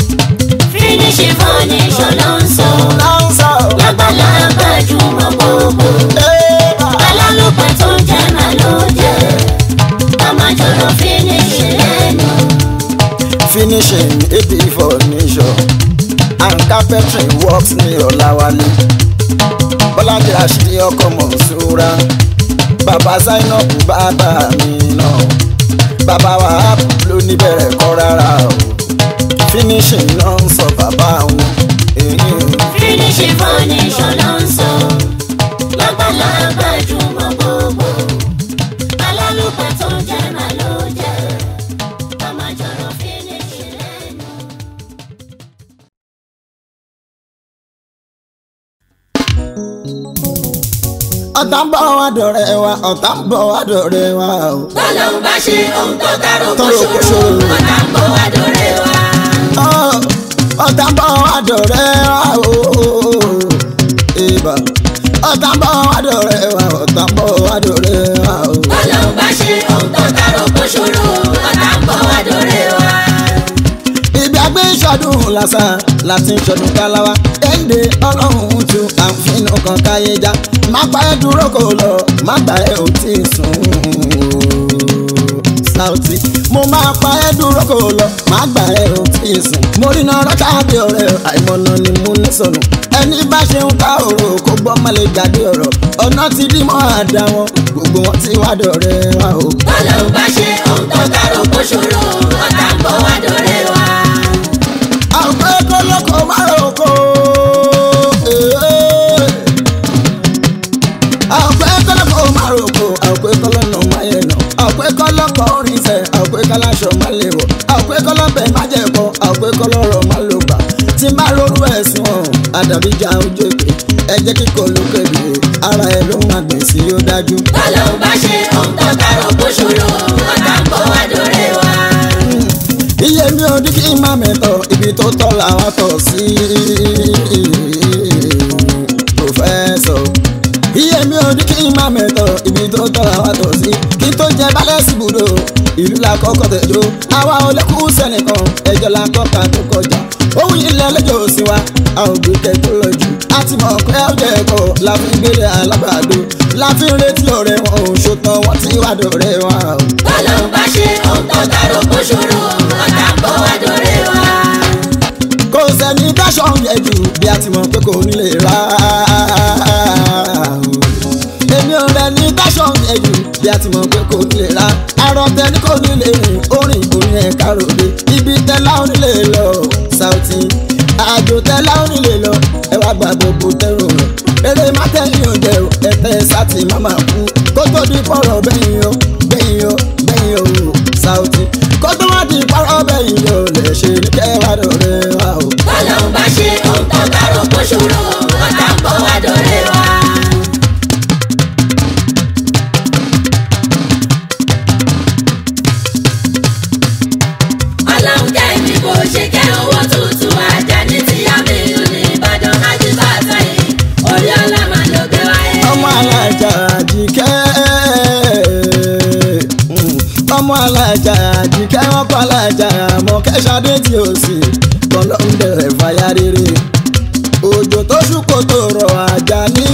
fínísì fọ́nísọ̀ ló ń sọ náà ń sọ. lágbàlagbà jùmọ̀ gbogbo Eba. alálùpẹ̀ tó jẹ́ màlúùjẹ́ ọmọ jọ̀rọ̀ fínísì lẹ́nu finishing ap furniture and carpentry works ní ọ̀làwálé bọ́lájì àṣírí ọkọ̀ mọ̀ṣúra bàbá zainab bàbá mi náà bàbá wahab ló níbẹ̀rẹ̀ kọ́ rárá o finishing náà ń sọ bàbá wọn èyí o. fínísì fọ́nísọ̀ ló ń sọ lágbàlagbà jùmọ̀ gbogbo alálùpẹ̀ tó jẹ́ màlúùjẹ́ ọmọ jọ̀rọ̀ fínísì lẹ́nu. ọ̀tá ń bọ̀ wá dọ̀rẹ́ wa ọ̀tá ń bọ̀ wá dọ̀rẹ́ wa o. bọ́lọ́hún bá ṣe ohun tó dárò kó Tọ́rọ kó ṣòro ṣòro. ọ̀tá ń bọ̀ wá dọ̀rẹ́ wa. Ọ́, ọ̀tá ń bọ̀ wá dọ̀rẹ́ wa o. Ìbà. ọ̀tá ń bọ̀ wá dọ̀rẹ́ wa ọ̀tá ń bọ̀ wá dọ̀rẹ́ wa o. bọ́lọ́hún bá ṣe ohun tó dárò kó ṣòro ọ̀tá ń bọ̀ wá dọ̀rẹ́ wa. ibi àgbé ìṣọdún lásán láti ń ṣọdún káláwa ẹ̀ǹdẹ̀ ọlọ́run tu àǹfin kan káyé já má pa ẹ́ dúró kò lọ má gbà ẹ́ ò tí ì sùn Saoty mo máa pa ẹ́ dúró kò lọ má gbà ẹ́ ò tí ì sùn mo rí náà rọ́ṣà bí ọ̀rẹ́ àìmọ̀nà ni mo ní sọnù ẹni bá ṣe ń ká òrò kó gbọ́ má lè gbàdé ọ̀rọ̀ ọ̀nà ti dí mọ́ àdá wọn gbogbo wọn ti wá dọ̀rẹ́ wa o. bọ́lọ́hún bá ṣe ohun tó dárò kó ṣòro ọ̀tá ń bọ̀ wá dọ̀rẹ́ wa. àgbẹ̀ kọ́lọ́kọ̀ márùn-ún àgbẹ̀ kọ́lọ́kọ̀ márùn-ún àgbẹ̀ kọ́lọ́nà máyẹ̀nà àgbẹ̀ kọ́lọ́kọ̀ oríṣẹ́ àgbẹ̀ kọ́láṣọ má lè wọ̀ àgbẹ̀ kọ́lọ́bẹ̀ má jẹ̀kọ́ àgbẹ̀ kọ́lọ́rọ̀ má ló gbà tí má lórú ẹ̀sìn wọn àdàbí já ojú èké ẹ jẹ́ kíkọ́ ló kéde ara ẹ ló máa gbìn sí ó dájú. bọ́lọ́hún bá ṣe ohun tó dárò kó ṣòro ọ̀tá ń bọ̀ wá dọ̀rẹ́ wa. iye mi ò ní kí n má mẹ́tọ̀ ibi tó tọ́ làwọn tọ̀ sí pòfẹ́sọ̀. iye mi ò ní kí n má mẹ́tọ̀ ibi tó tọ́ làwọn tọ̀ sí kí n tó jẹ balẹ̀ síbùdó ìlú la kọ́kọ́ tẹ̀dó àwa ò lẹ́kù sẹ́nìkan ẹjọ́ la kọ́ka tó kọjá ohun yìí lẹ lẹ́jọ́ sí wa a ò gbé kẹ́kọ́ lọ jù a ti mọ̀ pé ó jẹ́ ẹ̀kọ́ la fi ń gbélé alágbàdo la fi ń retí ọ̀rẹ́ wọn ò ṣòtàn wọ́n ti wá dọ̀rẹ́ wa o. bọ́lọ́hún bá ṣe ohun tó dárò kó ṣòro ọ̀tá ń bọ̀ wá dọ̀rẹ́ wa. kò sẹ́ni dáṣọ yẹ jù bí a ti mọ̀ pé kò ní lè rà á. èmi ò rẹ̀ ní dáṣọ ti mọ̀ pé kò ní lè ra arọ tẹ ní kò ní lè rìn orin orin ẹ̀ka ròde ibi tẹ́lá ò ní lè lọ Saoty àjò tẹ́lá ò ní lè lọ ẹ wá gba gbogbo tẹ́rù rẹ̀ eré mátẹ́yìn òde o ẹ̀tẹ́ sátì máma kú kó tó di pọ̀rọ̀ bẹ́yìn o bẹ́yìn o bẹ́yìn o Saoty kó tó má di pọ̀rọ̀ bẹ́yìn o lè ṣe ní kẹwàá lọ́rẹ́ wa o. Ọlọ́run bá ṣe ohun tó bá rò kó ṣòro ọ̀tá ń bọ̀ wá dọ̀rẹ́ wa. Ọlọ́run jẹ́ ìbí kò ṣe kẹ́ owó tuntun ajá ní ti Aminu ní Ìbàdàn Ajíbàtà yìí orí ọlá máa ló gbé wáyé. ọmọ alájà àjíkẹ́ mm, ọmọ alájà àjíkẹ́ wọn kọ́ alájà àmọ́ kẹ́sàdé tí ó sì kọ́lọ́ ń bẹ̀rẹ̀ fàyà rere òjò tó ṣùkò tó rọ̀ àjà ní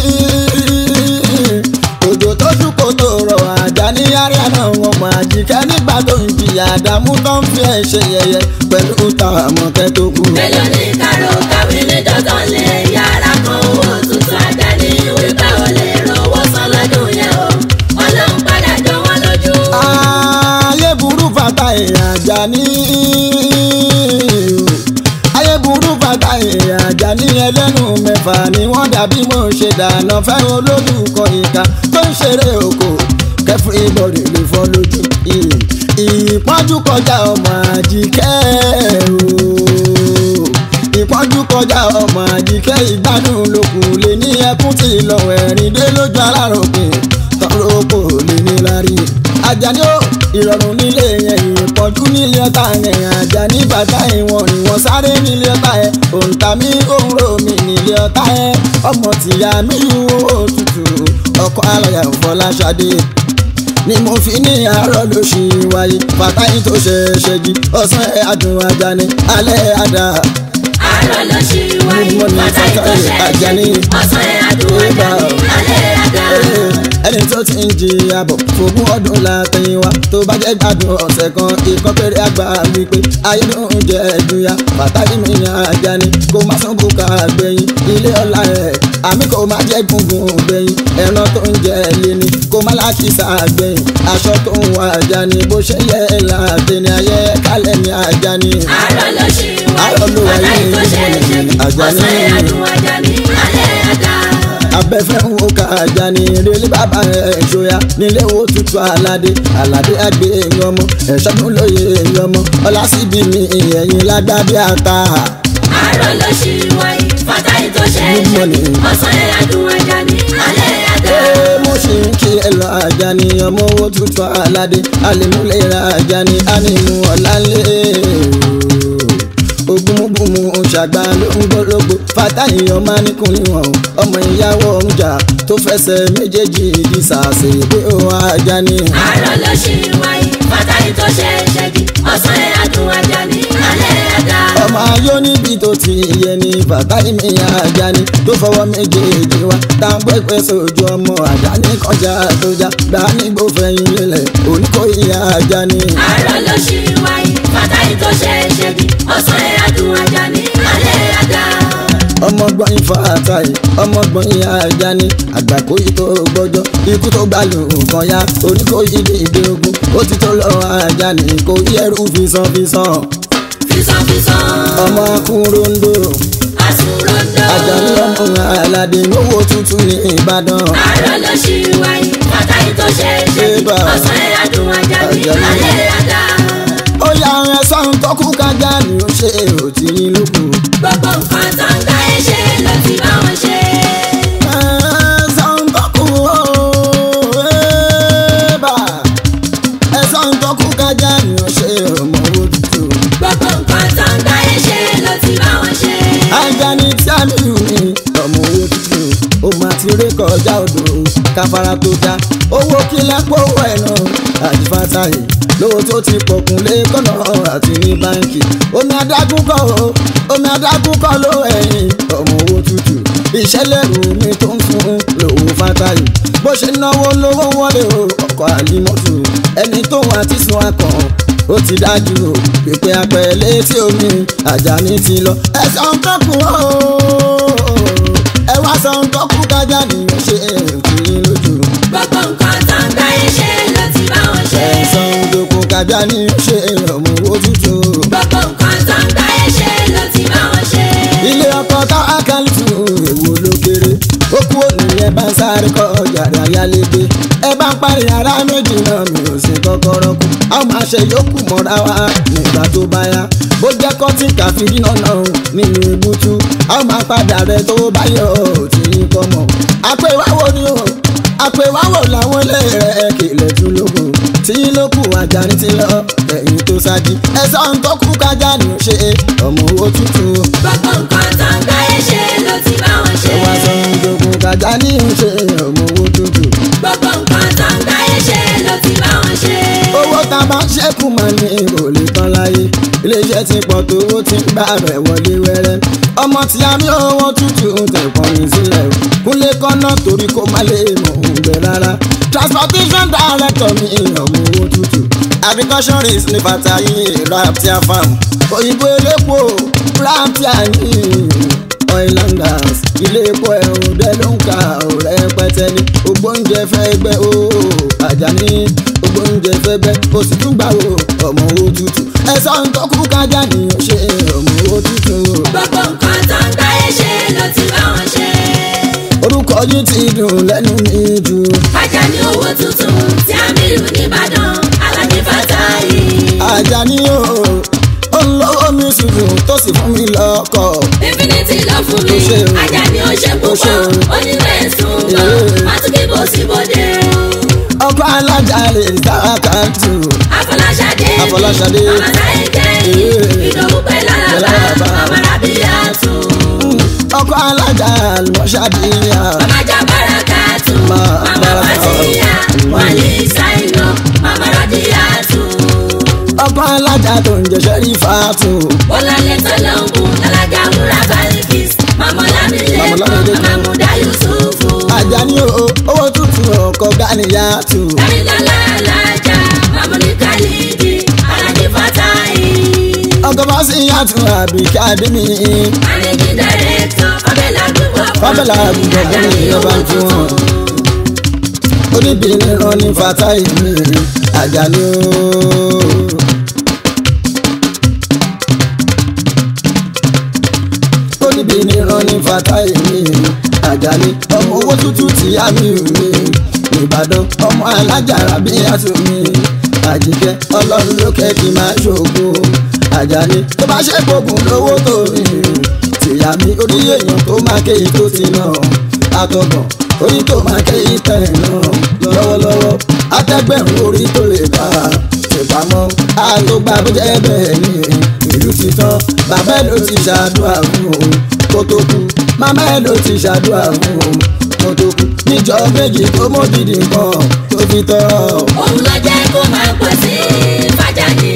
òjò tó ṣùkò tó rọ̀ àjà ní yàrá náà wọn mọ àjíkẹ́ nígbà tó ń jìyà àdàmú tó ń fi ẹ̀ ṣe yẹ̀yẹ́ pẹ̀lú táwọn àmọ̀kẹ́ tó kù. mélòó ní kárò kàwé níjọ́tọ̀ lè yára kan owó tuntun ajá ní wípé o lè rówó san lọ́dún yẹn o Ọlọ́run padà jọ wọ́n lójú. ayé burú fata èèyàn ajá ní. ayé burú fata èèyàn ajá ní ẹlẹ́nu mẹ́fà ni wọ́n dàbí mo ṣe dáná fẹ́ olólùkọ́ ìka tó ń ṣeré oko kẹfù ìbọ̀dì lè fọ́ lójú. Ì- ìpọ́njú kọjá ọmọ àjíkẹ́ o ìpọ́njú kọjá ọmọ àjíkẹ́ ìgbádùn lókun lè ní ẹkún tí lọ́wọ́ ẹ̀rín dé lójú aláròpin tọrọ kò lè ní lárí. Àjàní ó ìrọ̀rùn nílé yẹn ìpọ́njú nílé ọ̀tá yẹn Àjàní bàtà ìwọ̀n ìwọ̀n sáré nílé ọ̀tá yẹn òǹtà mi òun rò mí nílé ọ̀tá yẹn ọmọ tìyá mi yú òtútù ọkọ̀ aláya Fọláṣadé ni mo fi ní àárọ̀ ló ṣì wáyé fàtáyì tó ṣẹ̀ṣẹ̀ jí ọ̀sán ẹ̀ adùn Àjàní alẹ́ àdá àárọ̀ ló ṣì wáyé Mo ní pátá tó ṣe é Àjàní. ọ̀sán ẹ̀ àdúrà Àjàní alẹ́ àdá. ẹni tó ti ń jìyà bọ̀ fògùn ọdún látẹ̀yìn wa tó bá jẹ́ gbádùn ọ̀sẹ̀ kan ikọ́ péré àgbà wípé ayédùn jẹ́ ẹ̀dùnyà pàtàkì mi yan Àjàní kó má sún kúkà gbẹ̀yìn ilé ọ̀la ẹ̀ àmì kó má jẹ́ gungun gbẹ̀yìn ẹran tó ń jẹ lẹ́ni kó má lákìsà gbẹ̀yìn aṣọ tó ń wá Àjàní bó ṣe yẹ látẹ̀ni ayé kálẹ̀ ní Àjàní. àárọ̀ ló ṣì Àárọ̀ ló wáyé wáyé pátá tó ṣe é ṣe Àjàní. ọ̀sán ẹ̀ àdúrà Àjàní alẹ́ àdá. abẹ́fẹ́ ń wo ká Àjàní rẹ́lí bàbá ẹ̀ ṣóyá nílé wo tutù aládé aládé àgbé èèyàn ọmọ ẹ̀ṣọ́dún lóye èèyàn ọmọ ọlá síbi mi ẹ̀yìn lágbàdí àtà. àárọ̀ ló ṣì wáyé pátá tó ṣe é ṣe ọ̀sán ẹ̀ àdúrà Àjàní alẹ́ àdá. Ee, mo ṣì ń kí ẹ lọ Àjàní ọmọ owó tutù aládé alẹ́múlẹ̀ ra Àjàní ánìmú ọ̀làlẹ́ ogunmugumu ṣàgbà ló ń gbólógbó fatahi ọmọ nìkùnrin wọn ọmọ ìyàwó ọ̀njà tó fẹsẹ̀ méjèèjì di sàṣè pé ó Àjàní. àárọ̀ ló ṣì wáyé pátá tó ṣe é ṣe ọ̀sán ẹ̀ àdúrà Àjàní alẹ́ àdá. ọmọ ayọ́ níbi tó ti yẹ ní fatahi mi Àjàní tó fọwọ́ méjèèjì wá táwọn pẹ́pẹ́ sójú ọmọ Àjàní kọjá tó já gbà nígbò fẹ̀yìn lélẹ̀ oníkóyè Àjàní. àárọ̀ ló ṣì wáyé pátá tó ṣe é ṣe ọ̀sán ẹ̀ àdúrà Àjàní alẹ́ àdá. ọmọgbọ́n ifá àtàyè ọmọgbọ́n ìyá Àjàní àgbàkóyè tó gbọ́jọ́ ikú tó gbàlù nǹkan ya oníkóyè dìde ogun ó ti tó lọ Àjàní kò yẹrù fisànfisàn fisọ̀fisọ̀ ọmọ akúnrondo àsùnrọ̀dọ̀. Àjàní ọmọ aládé owó tuntun ní Ìbàdàn. àárọ̀ ló ṣì wáyé pátá tó ṣe é ṣe Ébà. ọ̀sán ẹ̀ àdúrà Àjàní Àjàní. alẹ́ àdá. ó yà ẹ sọ́run tó kú kájà ní ó ṣe òtí yín lókun. gbogbo nǹkan tó ń gbá ẹ ṣe ló ti bá wọn ṣe. Ẹ sọ́run tó kú ó, ébà. ẹ sọ́run tó kú kájà ní ó ṣe ọmọ owó tuntun. gbogbo nǹkan tó ń gbá ẹ ṣe ló ti bá wọn ṣe. Àjàní tí a mi lù ní ọmọ owó tuntun ó máa ti ré kọjá odò káfárá tó já owó kílẹ̀ pọ̀wọ́ ẹ̀ náà àjífàtà yìí lówó tó ti pọ̀kùn lé kọ́nà àti ní báńkì omi adágún kọ́ o omi adágún kọ́ ló ẹ̀yìn ọmọ owó tútù ìṣẹ̀lẹ̀ omi tó ń fún lówó fata yìí bó ṣe náwó lówó wọlé o ọkọ̀ àlímọ́tò ẹni tó wà tí sùn akàn ó ti dájú o pípẹ́ apẹ̀ létí omi Àjàní ti lọ ẹ̀sán tó kù ó ẹ wá sọ tó kú kájà nìyẹn ṣe èkó yín lójú. gbogbo nǹkan tó ń gbá ẹ ṣe kájà ní ṣe ọmọ owó tútù. gbogbo nǹkan tó ń gbáyé ṣe ló ti bá wọn ṣe. ilé ọkọ̀ tá a kàn tù èwo ló kéré ó kú òní ẹ bá ń sáré kọ yàrá yálégbé ẹ bá ń parí ara méjì náà mi ò sí kọ́kọ́rọ́ kù a ó máa ṣe yòókù mọ́ra wa nígbà tó bá yá bó jẹ́ kọ́tì káfíńdì náà náà nínú ibùtú a ó máa padà rẹ tó bá yọ tí yín kọ́ mọ̀ àpè wáwo ni o àpè wáwo làwọn ilé rẹ̀ kìlẹ̀ tún lóko tí yín ló kù Àjàní ti lọ ẹ̀yìn tó ṣáájú ẹ̀sán tó kú kájà ní ṣe ọmọ owó tuntun gbogbo nǹkan tó ń gbáyé ṣe ló ti bá wọn ṣe. ṣé wàá sọ ìdókun kájà ní ṣe ọmọ owó tuntun. gbogbo nǹkan tó ń gbáyé ṣe ló ti bá wọn ṣe. owó tá a bá ṣẹ́kù máa ní kò lè tán láyé iléeṣẹ́ ti pọ̀ tó ó ti ń gbà rẹ̀ wọlé wẹ́rẹ́ ọmọ tí a ní owó tútù tẹ̀kọ́ ní sílẹ̀ o kúnlé kọ́nà torí kó má lè mọ̀ ń gbẹ rárá transportation director mi ọmọ owó tútù agriculturist ní fatayi raptia farm òyìnbó elépo raptia ní oil and gas ilé epo ẹ̀rùn dẹ́ ló ń ka ọ̀rẹ́ pẹ́tẹ́ ní ògbóúnjẹ fẹ́ gbẹ́ o Àjàní ògbóúnjẹ fẹ́ gbẹ́ o sì tún gbà wo ọmọ owó tútù ẹ̀sán tó kú kájà ní ṣe ọmọ owó tútù gbogbo nǹkan tó ń gbáyé ṣe ló ti bá wọn ṣe. orúkọ yìí ti dùn lẹ́nu mi jù Àjàní owó tuntun tí a mi lù nìbàdàn Alájí Fàtáyì. Àjàní o ó ń lọ́wọ́ mi sùdù tó sì fún mi lọ́kọ̀ infinity lọ fún mi Ó ṣe o. Àjàní ó ṣe Ó púpọ̀ ṣe o. onílé ẹ̀sùn gan Ee. mátúkì bó sí bóde ọkọ̀ alájà lè dára kàtù Afọláṣadé Afọláṣadé. Màmá Táyé kẹ́yìn Ee. Ìdòwú pẹ̀lú Pẹ̀lú àlàbà Àlàbá. Màmá Rábíyàtù ọkọ̀ alájà lọ́ṣàdìyà Màmá Jábárakàtù Ma- Màmá Baraka. Fàtíyà Wálé Sáínà Màmá Rádíyàtù ọkọ̀ alájà tó ń jẹ́ sẹ́rífàtù Bọ́láńlé Tọ́lọ́mù Alága Wúrà Balikis Màmá Lámìlẹ́kọ̀ Màmá Lámìlẹ́kọ̀. Màmá Múdà Yusufu Àjàní o owó tútù ọkọ̀ gániyàtù Dámilọ́lá Alájà Mamuni Khalidi Alájí Fàtáyì ọkọ̀ bá sì yàtù àbíkẹ́ àdémi Managing Director Fabela Group of fábẹ́lá àgùntàn fún mi ọba tí wọ́n oníbìnrin rán ní Fàtáyì mi Àjàní o. oníbìnrin rán ní Fàtáyì mi Àjàní ọmọ owó tútù tí a mi ò mi Ìbàdàn ọmọ alájàrà bí àtún mi Àjíkẹ́ ọlọ́run lókè kí n máa ṣògo Àjàní tó bá ṣe gbógun lówó tó rí tìyá mi orí èèyàn tó máa kéyìí tó ti nà àtọ̀gbọ̀n orí tó máa kéyìí tẹ̀ náà lọ́wọ́lọ́wọ́ atẹ́gbẹ̀rún orí tó lè bá a ṣèpamọ́ àtọ́gbà bó jẹ́ bẹ́ẹ̀ ni ìlú ti tán bàbá ẹ̀ ló ti ṣàdúrà fún òun kó tó kú màmá ẹ̀ ló ti ṣàdúrà fún òun kó tó kú níjọ méjì tó mọ́ dídì kan tó fi tọrọ. Òun ló jẹ́ kó máa pọ̀ sí Fàjáni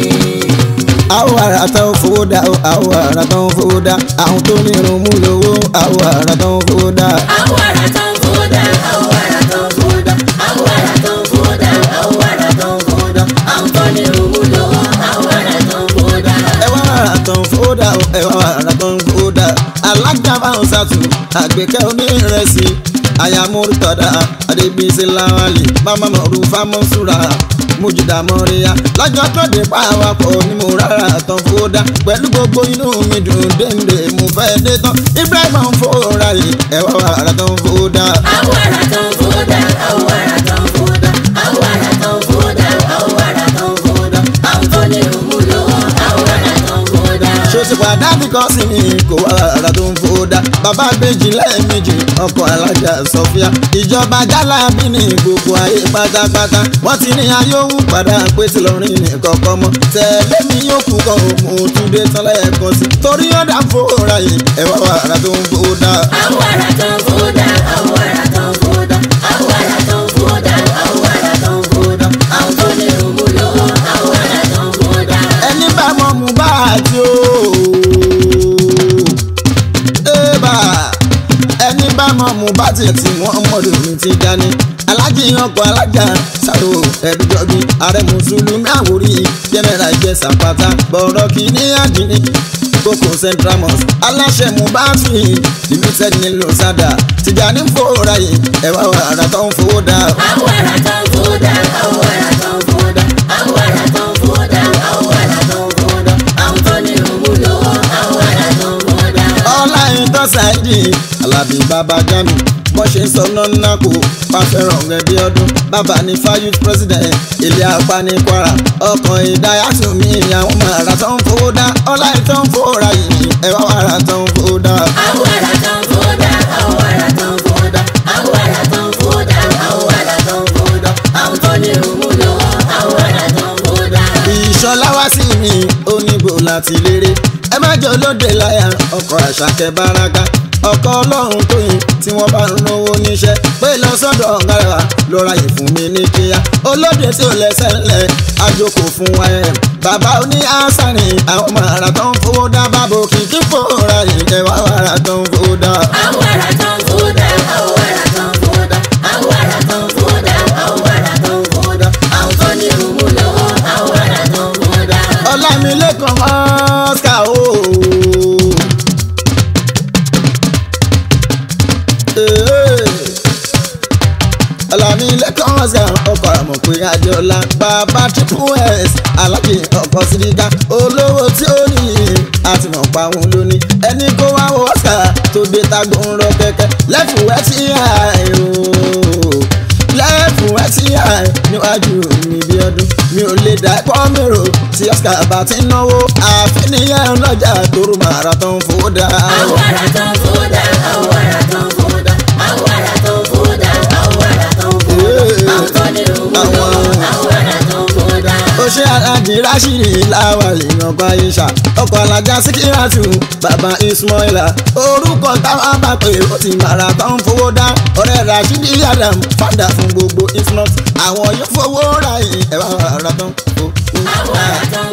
àwọn ará tán ń fowó dá o, àwọn ará tán ń fowó dá àwọn tó ní irun mú lówó àwọn ará tán ń fowó dá. Àwọn ará tó ń fowó dá Àwọn ará tó ń fowó dá Àwọn ará tó ń fowó dá Àwọn ará tó ń fowó dá Àwọn tó ní rúmú lówó Àwọn ará tó ń fowó dá ẹ wá ará tán ń fowó dá o, ẹ wá ará tán ń fowó dá. alájà báwọn sàtù àgbẹ̀kẹ́ onírẹsì àyàmúrútọ̀dá adébísí láwálì mama mọ̀rúfà mọ́súra mújìdá mọ́ríyá lọ́jọ́ tó dé pàwápọ̀ ni mo rárá tán fowó dá pẹ̀lú gbogbo inú mi dùn dénde mo fẹ́ dé tán ibrahim ń fowó ra yìí ẹ wá ará tán ń fowó dá. Àwọn ará tó ń fowó dá Àwọn ará tó ń fowó dá Àwọn ará tó ń fowó dá Àwọn ará tó ń fowó dá Àwọn tó ní rúmú lówó Àwọn ará tó ń fowó dá ṣó ti padà nìkan sí mi kò wá ara tó ń fowó dá bàbá bèjì lẹ́ẹ̀mejì ọkọ̀ alájà sọfíà ìjọba jálá bí ní gbogbo ayé pátápátá wọ́n ti ní ayé òun padà pé tí lọ́rin ní kọ̀ọ̀kan mọ́ tẹ̀lé mi yóò kú kan òun tún dé tán lẹ́ẹ̀kan sí torí ó dá fowó ra yìí ẹ̀wá wà ara tó ń fowó dá. Àwọn ará tó ń fowó dá Àwọn ará tó ń fowó dá Àwọn ará tó ń fowó dá Àwọn ará tó ń fowó dá Àwọn tó ní rúmú lówó Àwọn ará tó ń fowó dá ẹni bá mọ mú bá àti o. Ébà ẹni bá mọ mú bá tiẹ̀ tí wọ́n mọ̀dọ̀ mi ti dání. Alájí ọkọ̀ alájà sàrò ẹ̀dújọ́bí ààrẹ mùsùlùmí àwòrí jẹ́nẹ́ra ìjẹsà pátá bọ̀rọ̀ kì í ní àdínní. Kókó Central Mosque aláṣẹ Mubasi limited nílùú Sádà Tìjàní fòrà yìí ẹ̀wá wàrà tó ń fowó dá. Àwọn ará tó ń fowó dá Àwọn ará tó ń fowó dá Àwọn ará tó ń fowó bàbá jami bọ́n ṣe ń sọ nọ́nà kò pàfẹ́ràn rẹ̀ bí ọdún bàbá ní fayut president ilé apá ní kwara ọkàn ìdáyàtò mi àwọn màrà tó ń fowó dá ọlá ìtọ́ ń fowó ra yìí ẹ̀wá wàrà tó ń fowó dá. àwọn ará tó ń fòdà àwọn ará tó ń fòdà àwọn ará tó ń fòdà àwọn ará tó ń fòdà àwọn tó ní ìrùmú lọ́wọ́ àwọn ará tó ń fòdà. ìṣọlá wá sí mi onígbò láti lérè ẹ má jọ lóde láyà ọkọ̀ àṣàkẹ́ báraga ọkọ̀ ọlọ́run tó yin tí wọ́n bá ń náwó níṣẹ́ pé lọ sọ́dọ̀ ọ̀gára ló ráyè fún mi ní kíá olóde tí ò lẹ́sẹ̀ ńlẹ̀ àjòkò fún wa ẹ̀ bàbá oní àṣàrìn àwọn ọmọ àrà tó ń fowó dá bàbá òkìkí fòrà ìkẹwàá àrà tó ń fowó dá. àwọn ará tó ń fòdà àwọn ará tó ń fòdà àwọn ará tó ń fòdà àwọn ará tó ń fòdà àwọn tó ní ìrùmú lọ́wọ́ àwọn ará tó ń fòdà. ọlámilékan oscar ooo. ọlámilékan oscar ọkọ̀ àmọ̀pé adéọlá bàbá triple s alájì ọkọ̀ sídìgá olówó tí ó ní àti mọ̀ pa òun lóní ẹni kó wá wọ oscar tó dé tagbó ń rọ kẹ̀kẹ́ lẹ́fù ẹ̀ tí àìrò lẹ́fù ẹ̀ tí àì níwájú mi bí ọdún mi ò lè dá ẹ̀kọ́ mèrò tí oscar bá ti ń náwó àfihàn lọ́jà tóró màrà tó ń fowó dá. àwọn ará tó ń fòdà àwọn ará tó ń fòdà àwọn ará tó ń fòdà àwọn ará tó ń fòdà àwọn tó ní ìrùmú lọ́wọ́ àwọn ará tó ń fòdà. ó ṣe alájí rashidi láwa èèyàn bá yé ṣá ọkọ̀ alájà síkírátù bàbá ismaila orúkọ táwọn bá pè ó ti màrà tó ń fowó dá ọ̀rẹ́ rashidi adam fàdà fún gbogbo ifnot àwọn yóò fowó ra yìí ẹ̀wà ara tó ń fowó àwọn dá. ará tó ń